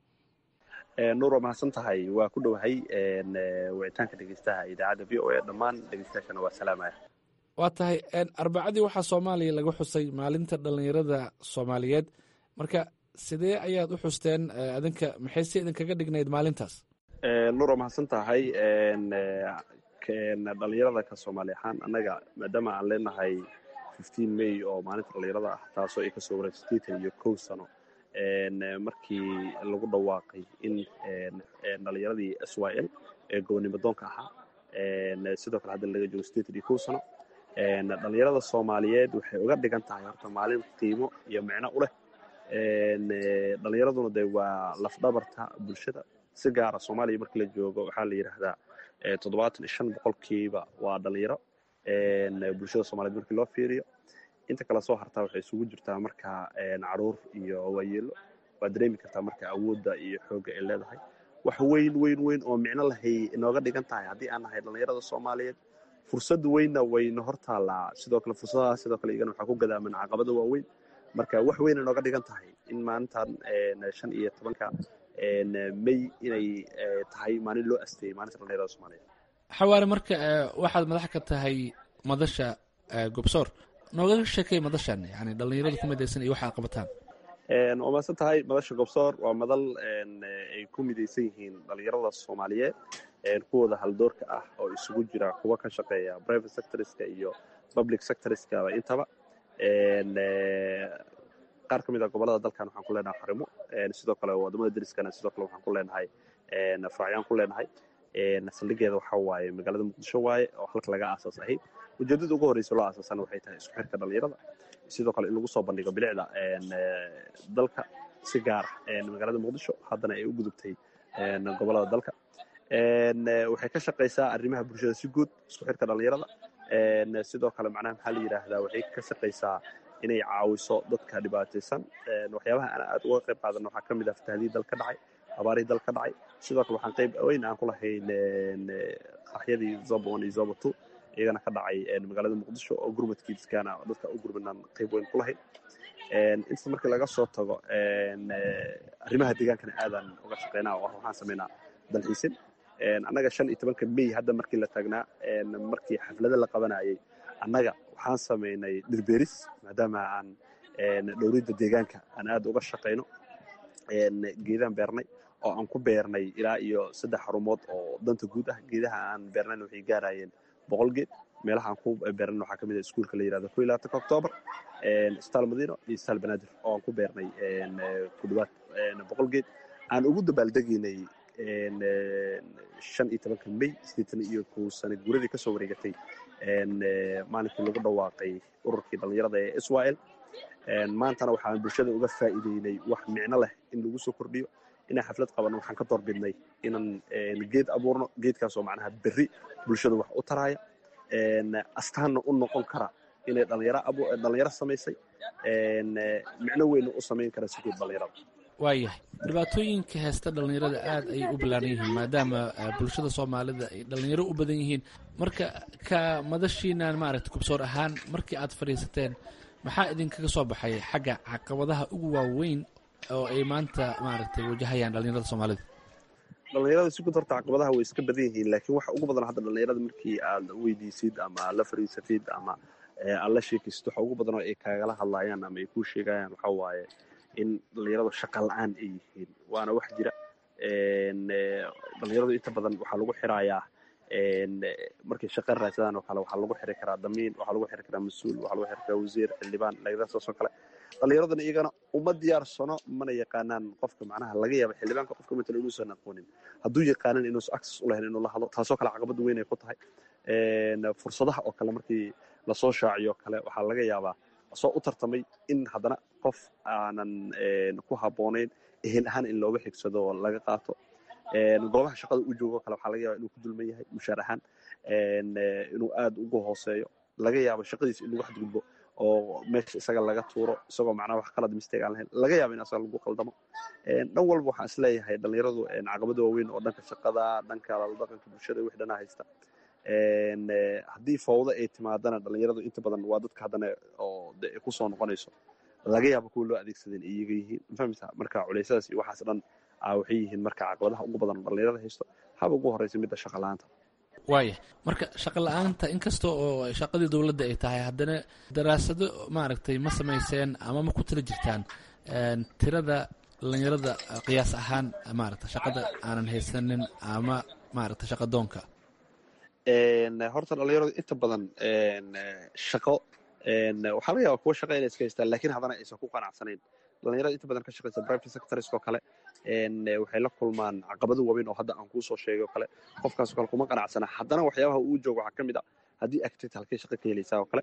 Speaker 3: nuur waa mahadsan tahay waa ku dhowahay wicitaanka dhegeystaha idaacadda v o a dhammaan dhegeystayaashana waa salaamaya
Speaker 11: waa tahay arbacadii waxaa soomaaliya laga xusay maalinta dhallinyarada soomaaliyeed marka sidee ayaad u xusteen adinka maxay si idinkaga dhignayd maalintaas
Speaker 3: nuur waa mahadsan tahay dhalinyarada ka soomaali ahaan annaga maadaama aan leenahay fifteen may oo maalinta dhalinyarada ah taasoo ay kasoo wareegto sideetan iyo kow sano markii lagu dhawaaqay in dhalinyaradii s y l ee gobonnimo doonka ahaa sidoo kale hadda laga joogo sideetan iyo kow sano dhalinyarada soomaaliyeed waxay uga dhigan tahay horta maalin qiimo iyo micno u leh dhalinyaraduna de waa lafdhabarta bulshada si gaara soomaaliya markii la joogo waxaa la yidhaahdaa toddobaatan iyo shan boqolkiiba waa dhalinyaro bulshada soomaliyeed markii loo fiiriyo inta kale soo hartaa waxay isugu jirtaa marka caruur iyo waayeelo waad dareemi kartaa marka awoodda iyo xoogga ay leedahay wax weyn weyn weyn oo micno lahay inooga dhigan tahay haddii aan nahay dhalinyarada soomaaliyeed fursad weynna wayna hor taallaa sidoo kale fursadaha sidoo kale iyagana waxaa ku gadaaman caqabada waaweyn marka wax weyn inooga dhigan tahay in maalintan shan iyo tobanka may inay tahay maalin loo asteeyey maalinta dhalinyarada soomaaliyeed
Speaker 11: xawaare marka waxaad madax ka tahay madasha gobsoor nooga sheekay madashan yani dhalinyarada ku midaysan iyo waxaad qabataan
Speaker 3: waa maadsan tahay madasha gobsoor waa madal ay ku midaysan yihiin dhalinyarada soomaaliyeed kuwooda haldoorka ah oo isugu jira kuwa ka shaqeeya private sectorska iyo public sectorskaba intaba qaar ka mid a gobolada dalkan waxaan ku leenahay xarimo sidoo kale wadamada deriskana sidoo kale waxaan ku leenahay faracyaan ku leenahay saldhigeeda waxa waaye magaalada muqdisho waaye oo halka laga aasaas ahayd ujeedada ugu horreysa loo aasaasana waxay tahay isku xirka dhalinyarada sidoo kale in lagu soo bandhigo bilicda dalka si gaara magaalada muqdisho haddana ay u gudubtay gobolada dalka waxay ka shaqaysaa arrimaha bulshada si guud isku xirka dhalinyarada sidoo kale macnaha maxaa la yidhaahdaa waxay ka shaqaysaa inay caawiso dadka dhibaataysan waxyaabaha aan aad uga qayb qaadana waxaa ka mid ah fatahdii dal ka dhacay abaarihii dal ka dhacay sidoo kale waxaan qayb weyn aan ku lahayn qaxyadii zoba one iyo zoba two iyagana ka dhacay magaalada muqdisho oo gurmadkiiskana dadka u gurmadnaan qayb weyn ku lahayn inta markii laga soo tago arrimaha deegaankana aadaan uga shaqeynaa oo waxaan sameynaa dalxiisin annaga shan iyo tobanka may hadda markii la taagnaa markii xaflada la qabanayay annaga waxaan samaynay dhirbeeris maadaama aan dhowridda deegaanka aan aad uga shaqayno geedaan beernay oo aan ku beernay ilaa iyo saddex xarumood oo danta guud ah geedaha aan beernayna waxay gaarayeen boqol geed meelaha aan ku beernay waxaa ka mid ah iskuulka la yirahdo ko iyo labaatanka octoobar isbitaal madiino iyo isbitaal banaadir oo aan ku beernay ku dhawaad boqol geed aan ugu dabaaldegaynay shan iyo tobanka may sideetan iyo kow sana guuradii kasoo wareegatay maalinkii lagu dhawaaqay ururkii dhallinyarada ee israel maantana waxaan bulshada uga faa'iideynay wax micno leh in lagu soo kordhiyo inaan xaflad qabanno waxaan ka doorbidnay inaan geed abuurno geedkaasoo macnaha berri bulshada wax u taraya astaanna u noqon kara inay dhalinyaro samaysay micno weyna u samayn kara si guud dhalinyarada
Speaker 11: waayahay dhibaatooyinka heesta dhallinyarada aad ayay u ballaaran yihiin maadaama bulshada soomaalida ay dhallinyaro u badan yihiin marka ka madashiinan maaragta kubsoor ahaan markii aad fadhiisateen maxaa idinkaga soo baxay xagga caqabadaha ugu waaweyn oo ay maanta maaragtay wajahayaan dhallinyarada soomaalida
Speaker 3: dhalinyarada si guud horta caqabadaha way iska badan yihiin laakiin waxa ugu badan hadda dhalinyarada markii aad weydiisid ama aad la fadhiisatid ama aad la sheekaysid waxa ugu badan oo ay kaagala hadlayaan ama ay kuu sheegayaan waxa waaye in dhalinyaradu shaqa la-aan ay yihiin waana wax jira dhalinyaradu inta badan waxaa lagu xirayaa markay shaqa raadsadaan oo kale waxaa lagu xiri karaa damiin waxaa lagu xiri karaa mas-uul waxaa lagu xiri karaa wasiir xildhibaan lagadaasoo kale dhalinyaraduna iyagana uma diyaarsano mana yaqaanaan qofka macnaha laga yaaba xildhibaanka qofka matala inuusan aqoonin hadduu yaqaanan inuusan access u lahayn inuu la hadlo taasoo kale caqabad weyn ay ku tahay fursadaha oo kale markii lasoo shaaciyo kale waxaa laga yaabaa soo u tartamay in haddana qof aanan ku habboonayn ehel ahaan in looga xigsado oo laga qaato goobaha shaqada u joogo kale waxaa laga yaba inuu ku dulman yahay mushaar ahaan inuu aad ugu hooseeyo laga yaabo shaqadiisa in lagu xadgudbo oo meesha isaga laga tuuro isagoo macnaha wax qalad mistake aan lahayn laga yaabo in asaga lagu qaldamo dhan walba waxaan isleeyahay dhalinyaradu caqabado waaweyn oo dhanka shaqada dhanka dhaqanka bulshada wix dhanaa haysta haddii fawdo ay timaadana dhalinyaradu inta badan waa dadka haddana oo ku soo noqonayso laga yaabo kuwa loo adeegsadeen iyaga yihiin mafahmisa marka culaysyadaas iyo waxaas dhan waxay yihiin marka caqabadaha ugu badan dhalinyarada haysto haba ugu horeysa midda shaqa la-aanta
Speaker 11: waaya marka shaqa la-aanta inkasta oo shaqadii dowladda ay tahay haddana daraasado maaragtay ma samayseen ama ma ku tala jirtaan tirada dhalinyarada qiyaas ahaan maaragta shaqada aanan haysanin ama maaragta shaqa doonka
Speaker 3: horta dhalinyaradu inta badan shaqo waxaa laga yaaba kuwa shaqa inay iska haystaan lakin haddana aysan ku qanacsanayn dhalinyarada inta badan ka shaqaysa private sectors oo kale waxay la kulmaan caqabado waaweyn oo hadda aan kuusoo sheegay oo kale qofkaas kale kuma qanacsana haddana waxyaabaha uu joogo waxaa ka mid a haddii activity halkay shaqo ka helaysaa oo kale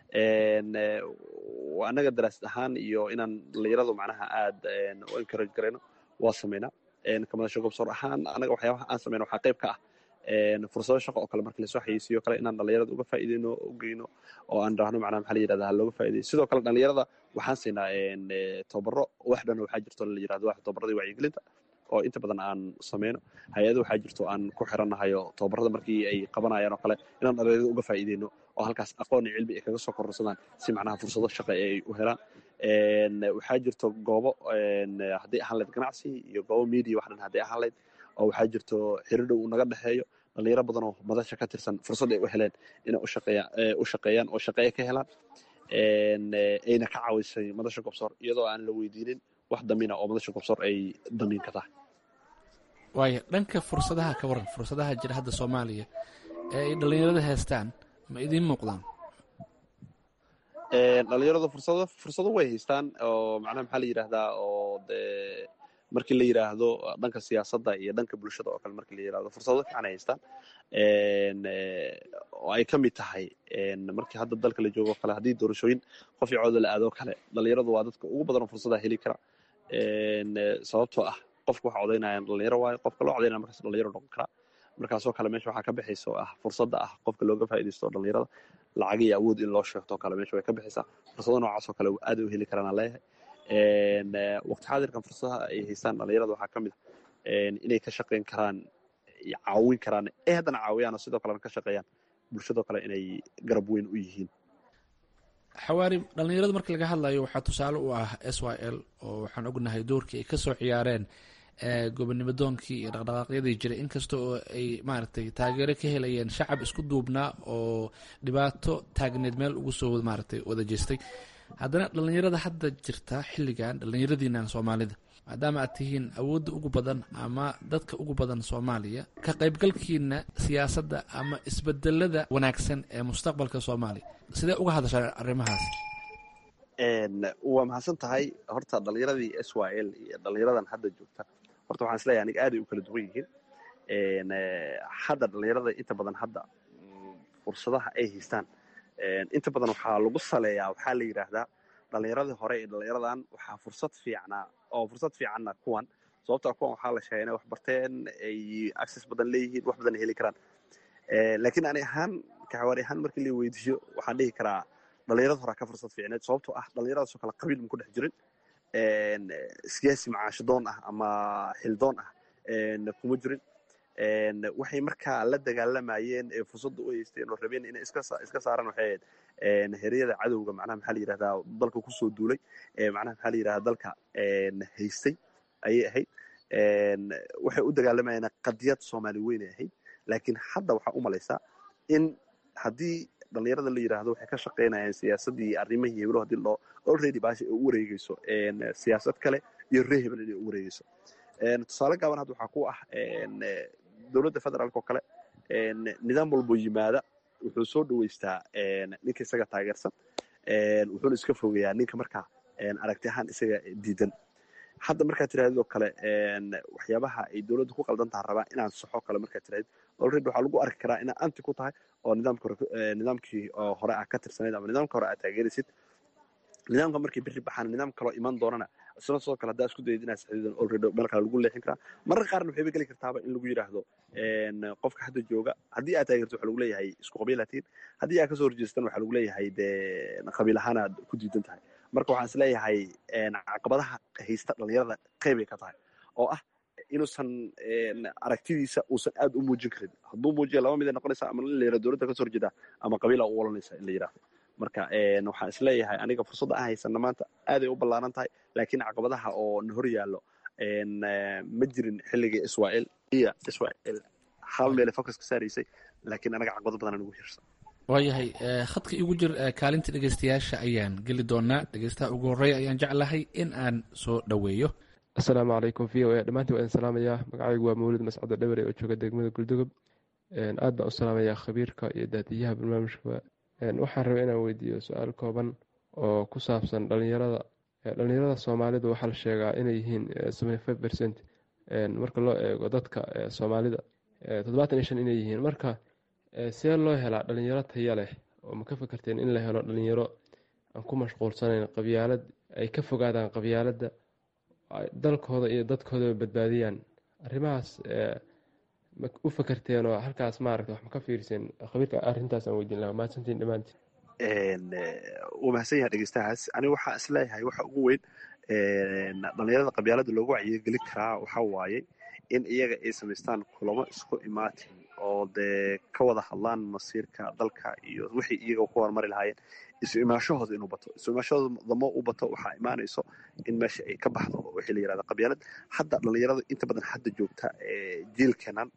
Speaker 3: annaga daraasad ahaan iyo inaan dhalinyaradu macnaha aad u encourage garayno waa samaynaa kamadasho gobsoor ahaan annaga waxyaabaha aan samayno waxaa qayb ka ah fursado shaqo oo kale marka lasoo xayeysiiyo kale inaan dhalinyarada uga faa'iideyno u geyno oo aan dhahno macnaha maxaa la yirahdaa looga faa'iideyo sidoo kale dhalinyarada waxaan siinaa tababaro wax dhan waxaa jirto la yirahdo wax tababaradii wacyigelinta oo inta badan aan sameyno hay-ado waxaa jirto aan ku xirannahayo tababarada markii ay qabanayaan oo kale inaan dhalinyarada uga faa'iideyno oo halkaas aqoon iyo cilmi ay kaga soo kororsadaan si macnaha fursado shaqo ay u helaan waxaa jirto goobo hadday ahaan layd ganacsi iyo goobo media wax dhan hadday ahaan layd oo waxaa jirto xiridhow uu naga dhexeeyo dhalinyaro badan oo madasha ka tirsan fursad ay u heleen inay u shaqeeyaan oo shaqeeye ka helaan ayna ka caawisay madasha gobsoor iyadoo aan la weydiinin wax damiina oo madasha gobsoor ay damiin ka tahay
Speaker 11: waaya dhanka fursadaha ka waran fursadaha jira hadda soomaaliya ee ay dhalinyarada haystaan ma idiin muuqdaan
Speaker 3: dhalinyaradu fursado fursado way haystaan oo macnaha maxaa la yidhaahdaa oo dee markii la yidhaahdo dhanka siyaasadda iyo dhanka bulshada oo kale markii la yidhahdo fursado fiican ay haystaan oo ay ka mid tahay markii hadda dalka la joogo o kale haddii doorashooyin qof iyo cooda la aadoo kale dhalinyaradu waa dadka ugu badanoo fursada heli kara sababtoo ah qofka waxa codaynayaan dhalinyaro waayo qofka loo codaynaya markaas dhalinyaro noqon karaa markaasoo kale meesha waxaa ka bixaysa oo ah fursadda ah qofka looga faa'iidaysto dhalinyarada lacag iyo awood in loo sheegto o kale meesha way ka bixaysaa fursado noocaas oo kale aad u heli karaan aan leeyahay waqti xaadirkan fursadaha ay haystaan dhalinyarada waxaa ka mid ah inay ka shaqayn karaan caawin karaan ee haddana caawiyaan oo sidoo kalena ka shaqeeyaan bulshadoo kale inay garab weyn u yihiin
Speaker 11: xawaari dhalinyarada marka laga hadlayo waxaa tusaale u ah s y l oo waxaan ognahay doorkii ay kasoo ciyaareen gobonimo doonkii iyo dhaqdhaqaaqyadii jiray inkasta oo ay maaragtay taageero ka helayeen shacab isku duubnaa oo dhibaato taagneed meel ugu soo maaragtay wada jeestay haddana dhalinyarada hadda jirta xilligan dhalinyaradiinan soomaalida maadaama aad tihiin awoodda ugu badan ama dadka ugu badan soomaaliya ka qaybgalkiina siyaasadda ama isbedelada wanaagsan ee mustaqbalka soomaaliya sidee uga hadashaa arrimahaas
Speaker 3: waa mahadsan tahay horta dhalinyaradii s y l iyo dhalinyaradan hadda joogta horta waxaan isleeyahay aniga aaday u kala duwan yihiin hadda dhalinyarada inta badan hadda fursadaha ay haystaan inta badan waxaa lagu saleeyaa waxaa la yidhaahdaa dhalinyaradii hore ee dhalinyaradan waxaa fursad fiicnaa oo fursad fiicanna kuwan sababtaa kuwan waxaa la sheegay inay wax barteen ay access badan leeyihiin wax badan ay heli karaan laakiin ani ahaan kaxawaari ahaan markii la weydiiyo waxaan dhihi karaa dhalinyarada horaa ka fursad fiicneed sababtoo ah dhalinyaradaasoo kale qabiil ma ku dhex jirin siyaasi macaashidoon ah ama xildoon ah kuma jirin waxay markaa la dagaalamayeen ee fursadda u haysteen oo rabeen inay iska saaraan waxay ahayd heryada cadowga macnaha maxaa la yidhahdaa dalka kusoo duulay macnaha maxaa la yidhahdaa dalka haystay ayay ahayd waxay u dagaalamayeen qadiyad soomaali weynay ahayd laakiin hadda waxaa u malaysaa in haddii dhalinyarada la yidhaahdo waxay ka shaqaynayaan siyaasaddii arrimihii heblo haddii loo already baasha ay u wareegeyso siyaasad kale iyo ree hebel inay u wareegeyso tusaale gaaban hadda waxaa ku ah dowladda federaalk oo kale nidaam walboo yimaada wuxuu soo dhaweystaa ninka isaga taageersan wuxuuna iska fogeeyaa ninka markaa aragti ahaan isaga diidan hadda markaad tirahdid oo kale waxyaabaha ay dowladda ku qaldan taha rabaa inaan saxo kale markaad tirahdid already waxaa lagu arki karaa inaa anti ku tahay oo nidaamkii hore aa ka tirsanayd ama nidaamka hore aad taageeraysid nidaamka markay berri baxaan nidaam kaloo iman doonana isna sidoo kale haddaa isku dayid inaad saxiidan already meel kale lagu leexin karaa mararka qaarna waxayba geli kartaaba in lagu yidhaahdo qofka hadda jooga haddii aad taageerto waxaa lagu leeyahay isku qabiilaatiin haddii aad kasoo horjeestan waxaa lagu leeyahay dee qabiil ahaan aad ku diidan tahay marka waxaan is leeyahay caqabadaha haysta dhalinyarada qeybay ka tahay oo ah inuusan aragtidiisa uusan aad u muujin karin hadduu muujiya laba mid ay noqonaysaa ama in la yidhahdo dowladda kasoo horjeeda ama qabiila u olanaysa in la yidhahdo marka waxaan is leeyahay aniga fursadda aan haysana maanta aaday u ballaaran tahay laakiin caqabadaha oo na hor yaallo ma jirin xilligii israel iyo israel hal meele focus ka saaraysay laakiin anaga caqabado badan nagu hirsan
Speaker 11: waayahay khadka igu jir kaalinta dhegeystayaasha ayaan geli doonaa dhegeystaha ugu horreeya ayaan jeclahay in aan soo dhoweeyo
Speaker 12: assalaamu calaykum v o a dhammaantiin waa idin salaamayaa magacaygu waa mawlid mascado dhawere oo jooga degmada guldugob aad baan u salaamayaa khabiirka iyo daadiyaha barnaamijka waxaan rabay inaan weydiiyo su-aal kooban oo ku saabsan dhalinyarada dhalinyarada soomaalida waxaa la sheegaa inay yihiin seventy five percent marka loo eego dadka soomaalida toddobaatan iyo shan inay yihiin marka see loo helaa dhalinyaro taya leh oo ma ka fakarteen in la helo dhalinyaro aan ku mashquulsanayn qabyaalad ay ka fogaadaan qabyaaladda dalkooda iyo dadkoodaba badbaadiyaan arrimahaas ma u fakarteen oo halkaas maaragta wax ma ka fiirseen khabiirka arrintaas aan weydiin lahaa mahadsantiin dhammaantiin
Speaker 3: wuu mahadsan yahay dhegeystahaas aniga waxaa isleeyahay waxa ugu weyn dhalinyarada qabyaalada loogu wacyigelin karaa waxaa waaye in iyaga ay samaystaan kulamo isku imaatin oo dee ka wada hadlaan masiirka dalka iyo wixii iyaga ku horumari lahaayeen isu imaashahooda inuu bato isu imaashahooda damo u bato waxaa imaanayso in meesha ay ka baxdo wixii la yirahda qabyaalad hadda dhalinyarada inta badan hadda joogta jiilkenan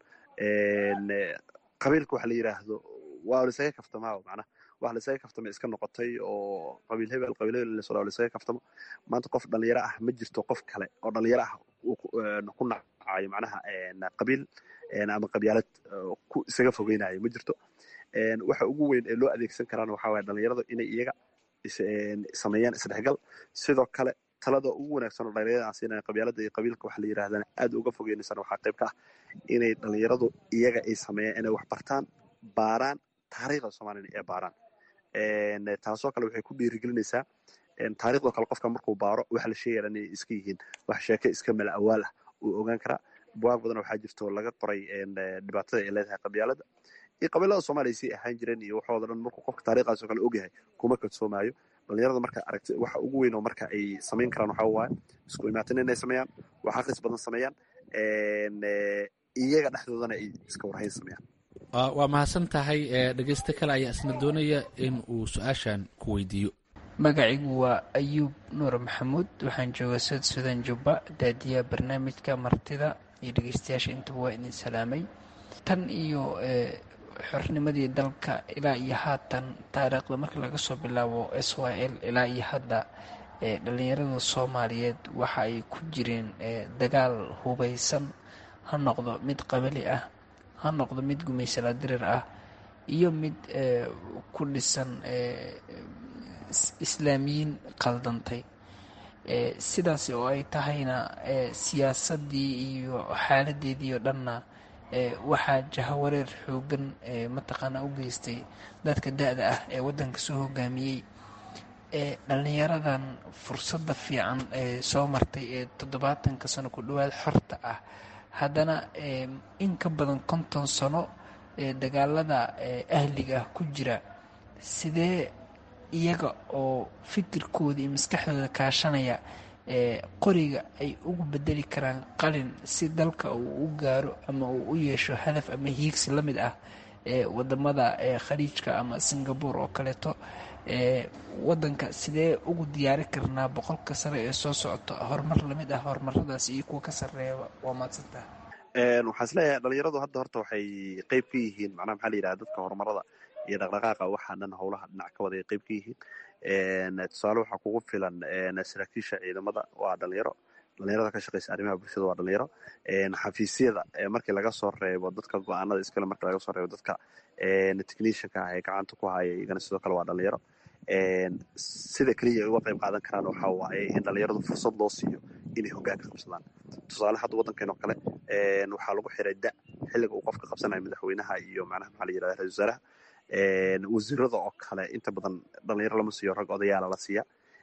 Speaker 3: qabiilka waxa la yiraahdo waa lisaga kaftamaao macnaha wax lisaga kaftama iska noqotay oo qabiil hebel qabiil hebel lasoo lisaga kaftamo maanta qof dhalinyaro ah ma jirto qof kale oo dhalinyaro ah ku nacayo macnaha qabiil ama qabyaalad ku isaga fogeynayo ma jirto waxa ugu weyn ee loo adeegsan karaan waxaa waye dhalinyarada inay iyaga sameeyaan isdhexgal sidoo kale talada ugu wanaagsan oo dhalinyarada aan siinaya qabyaalada iyo qabiilka waxa la yirahdana aad uga fogeynaysan waxaa qayb ka ah inay dhalinyaradu iyaga ay sameeyaan inay wax bartaan baaraan taariikhda soomaaliyana ee baaraan taasoo kale waxay ku dhiirigelinaysaa taariikhdoo kale qofka markuu baaro waxa la sheegaya inay iska yihiin wax sheeke iska mala awaal ah uu ogaan karaa buwaag badan waxaa jirto laga qoray dhibaatada ay leedahay qabyaalada iyo qabiilada soomaaliya sii ahaan jireen iyo waxooda dhan markuu qofka taariikhdaas oo kale ogyahay kuma kadsoomaayo dhalinyarada marka aragti waxa ugu weyn oo marka ay samayn karaan waxaa waaye isku imaatin inay sameeyaan wax akhris badan sameeyaan iyaga dhexdoodana ay iska warhayn sameeyaan
Speaker 11: waa mahadsan tahay dhegeyste kale ayaa isna doonaya in uu su-aashan ku weydiiyo
Speaker 13: magacigu waa ayuub nuur maxamuud waxaan jooga sud sudan jubba daadiyaha barnaamijka martida iyo dhegeystayaasha intaba waa idin salaamay tan iyo xornimadii dalka ilaa iyo haatan taariikhda marka laga soo bilaabo s y l ilaa iyo hadda dhalinyarada soomaaliyeed waxa ay ku jireen dagaal hubaysan ha noqdo mid qabali ah ha noqdo mid gumaysala dirir ah iyo mid ku dhisan islaamiyiin qaldantay sidaas oo ay tahayna siyaasadii iyo xaaladeedii oo dhanna waxaa jahawareer xoogan mataqaanaa u geystay dadka da-da ah ee waddanka soo hogaamiyey dhalinyaradan fursadda fiican ee soo martay ee toddobaatanka sano ku dhowaad xorta ah haddana in ka badan konton sano ee dagaalada ahliga ah ku jira sidee iyaga oo fikirkooda iyo maskaxdooda kaashanaya qoriga ay ugu bedeli karaan qalin si dalka uu u gaaro ama uu u yeesho hadaf ama hiigsi la mid ah wadamada khaliijka ama singapore oo kaleeto wadanka sidee ugu diyaari karnaa boqolka sare ee soo socota horumar lamid ah horumaradaas iyo kuwa ka sareeya waa maadsantaha
Speaker 3: waxaan isleeyahay dhalinyaradu hadda horta waxay qeyb ka yihiin macnaha maxaa la yidhaha dadka horumarada iyo dhaqdhaqaaqa waxaa dhan howlaha dhinac ka wada ay qeyb ka yihiin tusaale waxaa kugu filan saraakiisha ciidamada waa dhalinyaro dhalinyarada ka shaqeysa arrimaha bulshada waa dhalinyaro xafiisyada markii laga soo reebo dadka go-aanada iskale markii laga soo reebo dadka technicianka ah ee gacanta ku haya iyagana sidoo kale waa dhalinyaro sida keliya ay uga qayb qaadan karaan waxaa waaye in dhalinyaradu fursad loo siiyo inay hogaanka qabsadaan tusaale hadda waddankeen oo kale waxaa lagu xiray da xilliga uu qofka qabsanayo madaxweynaha iyo macnaha maxaa la yirahda ra-isul wasaaraha wasiirada oo kale inta badan dhalinyaro lama siiyo rag odayaala la siiya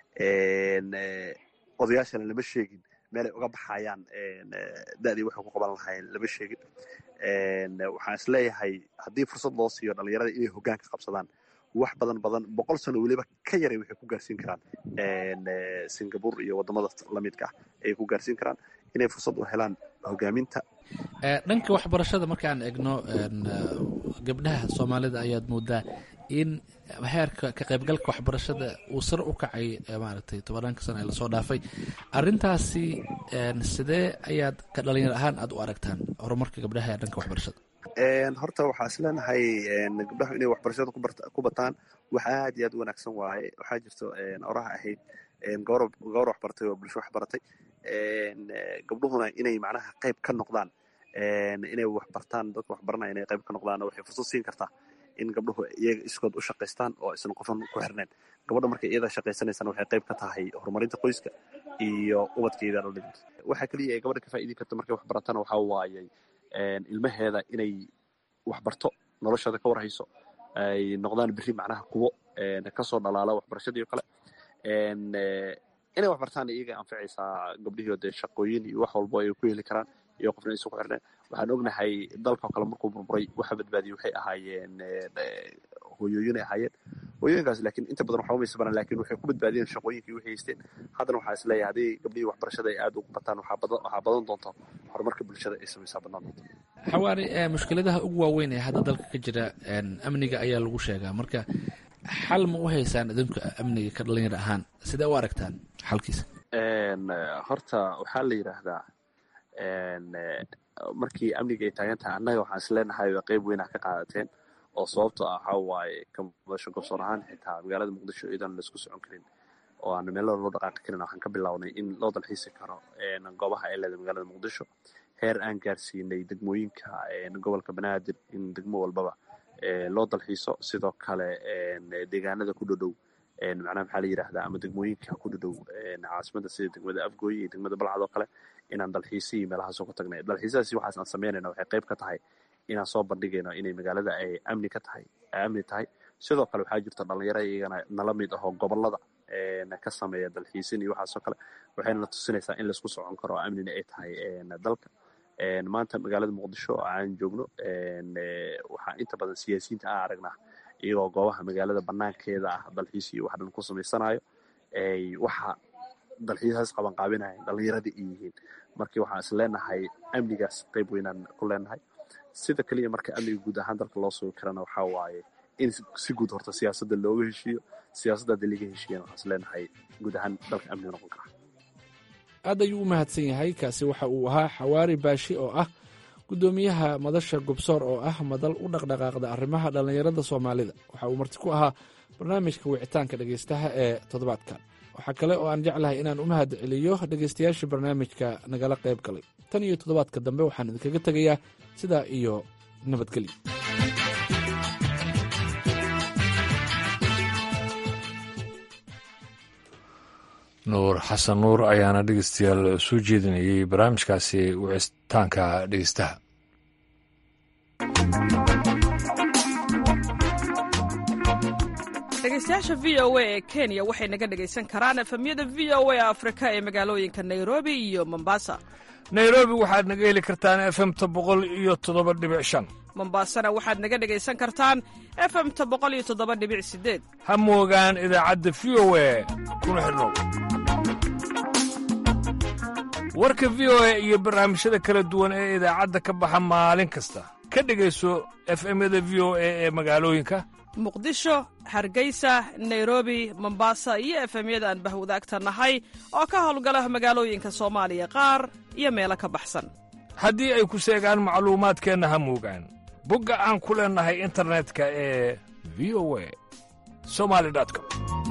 Speaker 3: odayaashana lama sheegin meelay uga baxayaan da-dii waxay ku qaban lahaayeen lama sheegin waxaan isleeyahay haddii fursad loo siiyo dhalinyarada inay hogaanka qabsadaan wax badan badan boqol sano weliba ka yaray waxay ku gaarsiin karaan singapore iyo wadamada lamidka ah ayay ku gaarsiin karaan inay fursad u helaan hogaaminta
Speaker 11: dhanka waxbarashada markaan egno gabdhaha soomaalida ayaad moodaa in heerka ka qaybgalka waxbarashada uu sar u kacay maaragtay tobannaanka sano ee lasoo dhaafay arintaasi sidee ayaad ka dhalinyar ahaan aada u aragtaan horumarka gabdhaha ee dhanka waxbarashada
Speaker 3: horta waxaa is leenahay gabdhahu inay waxbarashada ku bataan wax aad iyo aad u wanaagsan waaye waxaa jirto oraha ahayd gawar waxbaratay oo bulsho waxbaratay gabdhuhuna inay macnaha qayb ka noqdaan inay waxbartaan dadka waxbaranaya inay qayb ka noqdaan waxay fursad siin kartaa in gabdhuhu iyaga iskood u shaqaystaan oo aysan qofan ku xirnayn gabadha markay iyada shaqaysanaysana waxay qayb ka tahay horumarinta qoyska iyo ubadkeeda dhalid waxa keliya ay gabadha ka faa'iidi karta markay waxbaratana waxaa waayey ilmaheeda inay waxbarto noloshooda ka warhayso ay noqdaan berri macnaha kuwo kasoo dhalaala waxbarashadii o kale inay wax bartaan iyaga anficaysaa gabdhihii dee shaqooyin iyo wax walbo ay ku heli karaan iyo qofna aysan ku xirneen waxaan ognahay dalka oo kale markuu burburay waxa badbaadiyey waxay ahaayeen hooyooyin ay ahaayeen hooyooyinkaas laakiin inta badan waxba maysa baran lakin waxay ku badbaadiyeen shaqooyinkii waxay haysteen haddana waxaa is leeyahay haddii gabdhihii waxbarashada ay aad ugu bataan waxaa badan waxaa badan doonta horumarka bulshada ay samaysaa badnaan doonta
Speaker 11: xawaari mushkiladaha ugu waaweyn ee hadda dalka ka jira amniga ayaa lagu sheegaa marka xal ma u haysaan idinku amniga ka dhalinyar ahaan sidee u aragtaan xalkiisa
Speaker 3: horta waxaa la yidhaahdaa markii amniga ay taagan tahay annaga waxaan is leenahay qeyb weynaa ka qaadateen oo sababto ah waxaa waaye kamadasho gobsoon ahaan xitaa magaalada muqdisho iyadan laisku socon karin oo aan meelo loo dhaqaaqi karin waxaan ka bilownay in loo dalxiisi karo goobaha ay leedahay magaalada muqdisho heer aan gaarsiinay degmooyinka gobolka banaadir in degmo walbaba loo dalxiiso sidoo kale deegaanada ku dhodhow macnaha maxaa la yidhahdaa ama degmooyinka ku dhodhow caasimada sida degmada afgooye iyo degmada balcad oo kale inaan dalxiisihii meelahaasoo ka tagnay dalxiisadaasi waxaas aan samaynayna waxay qayb ka tahay inaan soo bandhigayno inay magaalada ay amni ka tahay ay amni tahay sidoo kale waxaa jirta dhalinyaro iyagana nala mid ahoo gobolada ka sameeya dalxiisin iyo waxaasoo kale waxayna tusinaysaa in laisku socon karo oo amnina ay tahay dalka maanta magaalada muqdisho oo aan joogno waxaa inta badan siyaasiyiinta aan aragnaa iyagoo goobaha magaalada banaankeeda ah dalxiis iyo wax dhan ku samaysanayo waxa dalxiisaas qabanqaabinaya dhalinyaradii ay yihiin markii waxaan is leenahay amnigaas qayb weynaan ku leenahay sida keliya marka amniga guud ahaan dalka loo sugi karana waxaa waaye in si guud horta siyaasadda looga heshiiyo siyaasadda haddii laga heshiiyana waxaan is leenahay guud ahaan dalka amniga noqon kara
Speaker 11: aad ayuu u mahadsan yahay kaasi waxa uu ahaa xawaari baashi oo ah guddoomiyaha madasha gobsoor oo ah madal u dhaqdhaqaaqda arrimaha dhallinyarada soomaalida waxa uu marti ku ahaa barnaamijka wicitaanka dhegaystaha ee toddobaadkan waxaa kale oo aan jeclahay inaan u mahad celiyo dhegaystayaashii barnaamijka nagala qayb galay tan iyo toddobaadka dambe waxaan idinkaga tegayaa sidaa iyo nabadgelyo
Speaker 1: nuur xasan nuur ayaana dhegeystayaal soo jeedinayay barnaamijkaasi wicitaanka dhegeystaha
Speaker 14: dhegeystayaasha v o a ee kenya waxay naga dhegaysan karaan efemyada v o a afrika ee magaalooyinka nairobi iyo mombasa
Speaker 1: nairobi waxaad naga heli kartaan efemta boqol iyo toddoba dhibic shan
Speaker 14: mombasana waxaad naga dhegaysan kartaan efemta boqol iyo toddoba dhibic sideed
Speaker 1: ha moogaan idaacadda v o a kuna xidhnow warka v o a iyo barnaamijyada kala duwan ee idaacadda ka baxa maalin kasta ka dhegayso efemyada v o a ee magaalooyinka
Speaker 14: muqdisho hargeysa nairobi mombasa iyo efemyada aan bahwadaagta nahay oo ka howlgala magaalooyinka soomaaliya qaar iyo meelo ka baxsan
Speaker 1: haddii ay ku seegaan macluumaadkeenna ha moogaan bogga aan ku leennahay internetka ee v o a somali com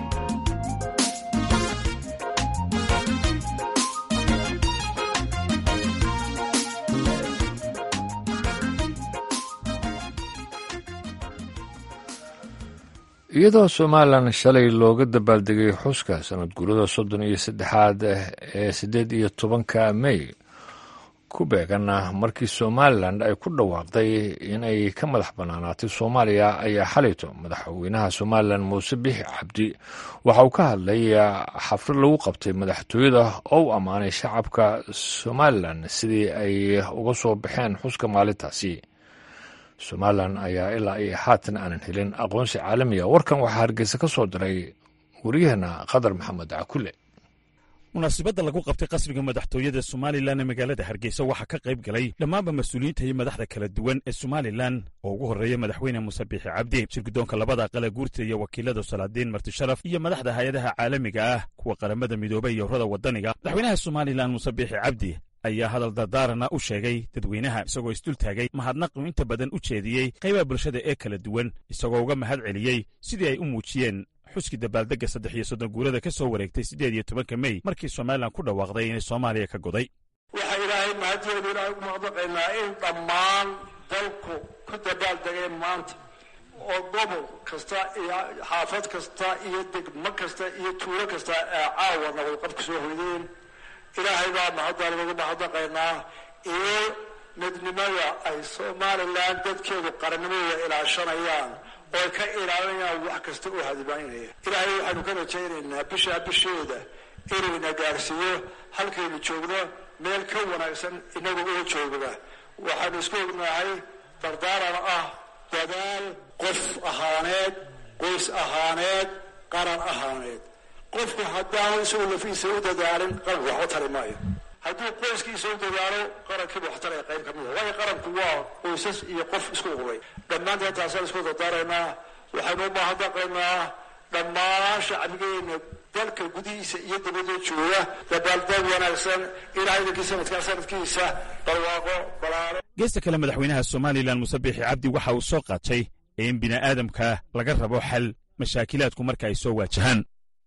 Speaker 1: iyadoo somalilan shalay looga dabaaldegay xuska sanad guurada soddon iyo saddexaad ee siddeed iyo tobanka mey ku beeganna markii somalilan ay ku dhawaaqday inay ka madax bannaanaatay soomaaliya ayaa xalayto madaxweynaha somalilan muuse bixi cabdi waxa uu ka hadlay xaflad lagu qabtay madaxtooyada oo u ammaanay shacabka somalilan sidii ay uga soo baxeen xuska maalintaasi somalilan ayaa ilaa iyo haatan aanan helin aqoonsi caalamiga warkan waxaa hargeysa ka soo diray waryaheena qadar maxamed cakule
Speaker 15: munaasibadda lagu qabtay qasriga madaxtooyada somalilan ee magaalada hargeysa waxaa ka qayb galay dhammaanba mas-uuliyiinta iyo madaxda kala duwan ee somalilan oo ugu horreeya madaxweyne muuse biixi cabdi shirgudoonka labada aqale guurta iyo wakiilada salaadiin martisharaf iyo madaxda hay-adaha caalamiga ah kuwa qaramada midoobay iyo urada waddaniga madaxweynaha somalilan muuse biixi cabdi ayaa hadal dardaarana u sheegay dadweynaha isagoo isdul taagay mahadnaqu inta badan u jeediyey qaybaha bulshada ee kala duwan isagoo uga mahad celiyey sidii ay u muujiyeen xuskii dabaaldegga saddex iyo soddon guurada ka soo wareegtay siddeed iyo tobanka mey markii somalilan ku dhawaaqday inay soomaaliya ka goday
Speaker 16: waxaa ilaahay mahadiyooda ilaahay ugu mahadnaqaynaa in dhammaan dalku ku dabaaldegeen maanta oo gobol kasta iyo xaafad kasta iyo degmo kasta iyo tuulo kasta ee caawa nabadqab ku soo hoydeen ilaahay baa mahadda lagu mahadnaqaynaa iyo midnimada ay somalilan dadkeedu qarannimadooda ilaashanayaan oo ay ka ilaalinayaan wax kasta oo hadibaynaya ilaahay waxaanu ka rajaynaynaa bishaa bisheeda inuu ina gaarsiiyo halkaynu joogno meel ka wanaagsan inaga oo joogna waxaanu isku ognahay dardaaran ah dadaal qof ahaaneed qoys ahaaneed qaran ahaaneed qofku haddaanu isagu lafiisa u dadaalin qaranku waxba tari maayo hadduu qoyskiisa u dadaalo qarankiiba wax taraya qayb ka mida waayo qaranku waa qoysas iyo qof isku ururay dhammaanteen taasaan isku dardaaraynaa waxaynu u baahadaqaynaa dhammaan shacbigeena dalka gudihiisa iyo dibadda jooga dabaaldeg wanaagsan ilaa idankii sanadkaa sanadkiisa barwaaqo balaaro
Speaker 15: geesta kale madaxweynaha somalilan muse biixi cabdi waxa uu soo qaatay in bini'aadamka laga rabo xal mashaakilaadku marka ay soo waajahaan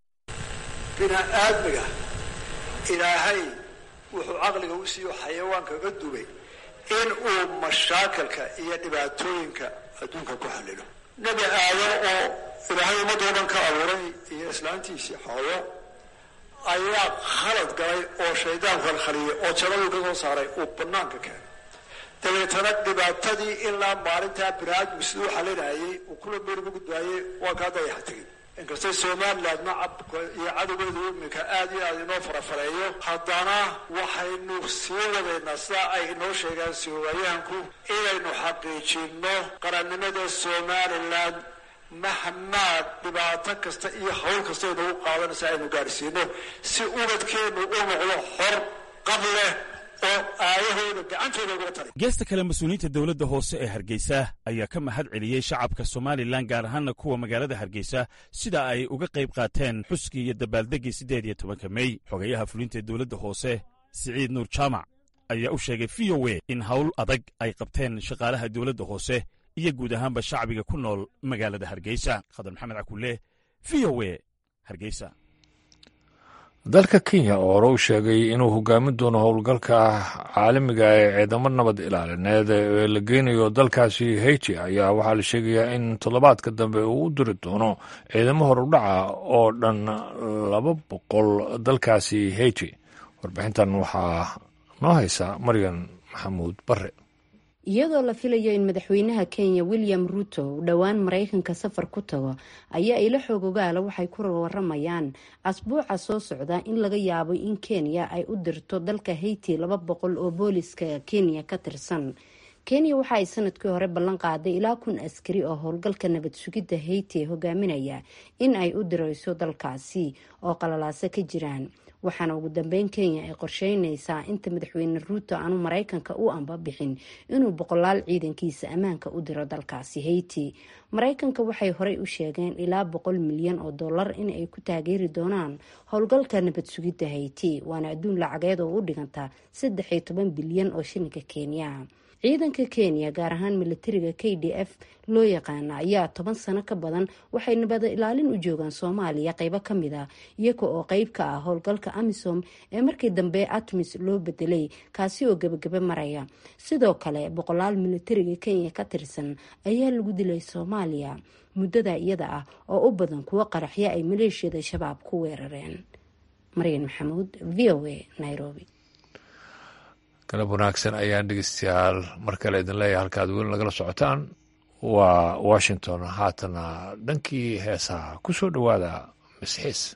Speaker 16: bini'aadmiga ilaahay wuxuu caqliga u siiyo xayawaanka ga dubay in uu mashaakalka iyo dhibaatooyinka adduunka ku xallilo nebi aadan oo ilaahay ummadoo dhan ka abuuray iyo islaantiisii xooyo ayaa khalad galay oo shaydaanku halkhaliyay oo jannaduu ka soo saaray uu bannaanka keenay dabeetana dhibaatadii ilaa maalintaa biniaadmigu siduu xalinayay uu kula meel ugu gudbaayey waa kaa dayaxa tegey inkastay somaliland nacabka iyo cadowgeedu iminka aad iyo aad inoo farafareeyo haddana waxaynu sii wadaynaa sidaa ay inoo sheegaan soowayahanku inaynu xaqiijinno qarannimada somalilan mahmaa dhibaato kasta iyo hawl kasta aynagu qaadanaysa aynu gaadhsiino si ubadkeennu u noqdo xor qab leh oo aayahooda gacantooda uga tali
Speaker 15: geesta kale mas-uuliyiinta dowladda hoose ee hargeysa ayaa ka mahad celiyey shacabka somalilan gaar ahaana kuwa magaalada hargeysa sida ay uga qayb qaateen xuskii iyo dabaaldeggii siddeed iyo tobanka mey xogayaha fulinta ee dowladda hoose siciid nuur jaamac ayaa u sheegay v o a in hawl adag ay qabteen shaqaalaha dowladda hoose iyo guud ahaanba shacbiga ku nool magaalada hargeysa khadar maxamed cakulle v o a hargeysa
Speaker 1: dalka kenya oo hore u sheegay inuu hogaamin doono howlgalka caalamiga ee ciidamo nabad ilaalineed ee la geynayo dalkaasi haiti ayaa waxaa la sheegayaa in toddobaadka dambe uu u diri doono ciidamo horudhaca oo dhan laba boqol dalkaasi haiti warbixintan waxaa noo haysa maryan maxamuud bare
Speaker 17: iyadoo la filayo in madaxweynaha kenya william ruto uu dhowaan maraykanka safar ku tago ayaa ilo xoog ogaala waxay ku waramayaan asbuuca soo socda in laga yaabo in kenya ay u dirto dalka haiti laba boqol oo booliska kenya ka tirsan kenya waxa ay sanadkii hore ballan qaaday ilaa kun askari oo howlgalka nabad sugidda haiti hogaaminaya in ay u dirayso dalkaasi oo qalalaasa ka jiraan waxaana ugu dambeyn kenya ay qorsheyneysaa inta madaxweyne ruuto aanu maraykanka u amba bixin inuu boqolaal ciidankiisa ammaanka u diro dalkaasi haiti maraykanka waxay horey u sheegeen ilaa boqol milyan oo dollar in ay ku taageeri doonaan howlgalka nabad sugidda haiti waana adduun lacageed oo u dhiganta saddex iyo toban bilyan oo shilinka kenya ciidanka kenya gaar ahaan militariga k d f loo yaqaana ayaa toban sano ka badan waxay nabada ilaalin u joogaan soomaaliya qeybo kamid a iyaga oo qeyb ka ah howlgalka amisom ee markii dambe atmis loo bedelay kaasi oo gebagaba maraya sidoo kale boqolaal militariga kenya ka tirsan ayaa lagu dilay soomaaliya muddada iyada ah oo u badan kuwo qaraxyo ay maleeshiyada shabaab ku weerareen maryan maxamuud v o a nairobi
Speaker 1: galab wanaagsan ayaan dhegeystayaal mar kale idin leeyahay halkaad weli nagala socotaan waa washington haatana dhankii heesaha ku soo dhowaada misxiis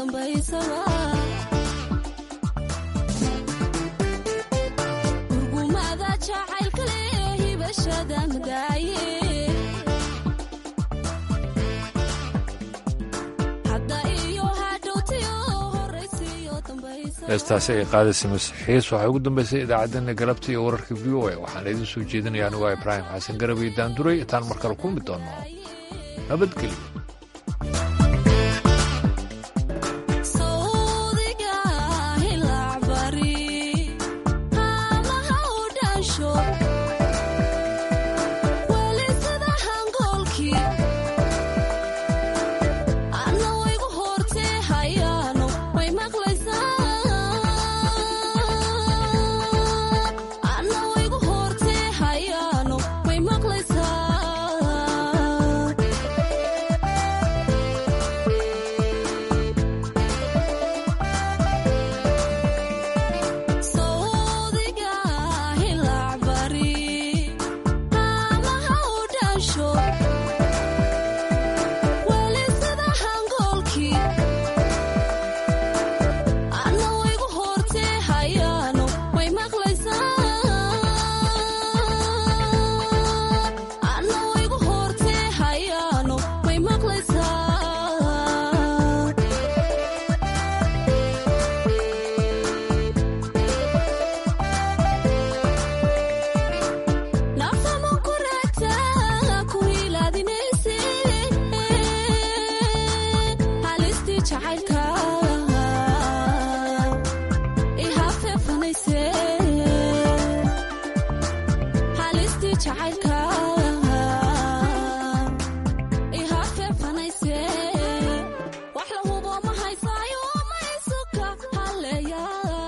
Speaker 18: dambaysaba urgumada jacaylka leh hibashada madaaye hadda iyo hadhowtiyo horaysiyo dambaysa
Speaker 1: heestaasi ay qaadaysa masiixiis waxay ugu dambaysay idaacaddeenna galabta iyo wararka v o a waxaana idiin soo jeedinaya anigu ibraahim xasan garab iyo daanduray intaan mar kale kulmi doonno nabadgelyo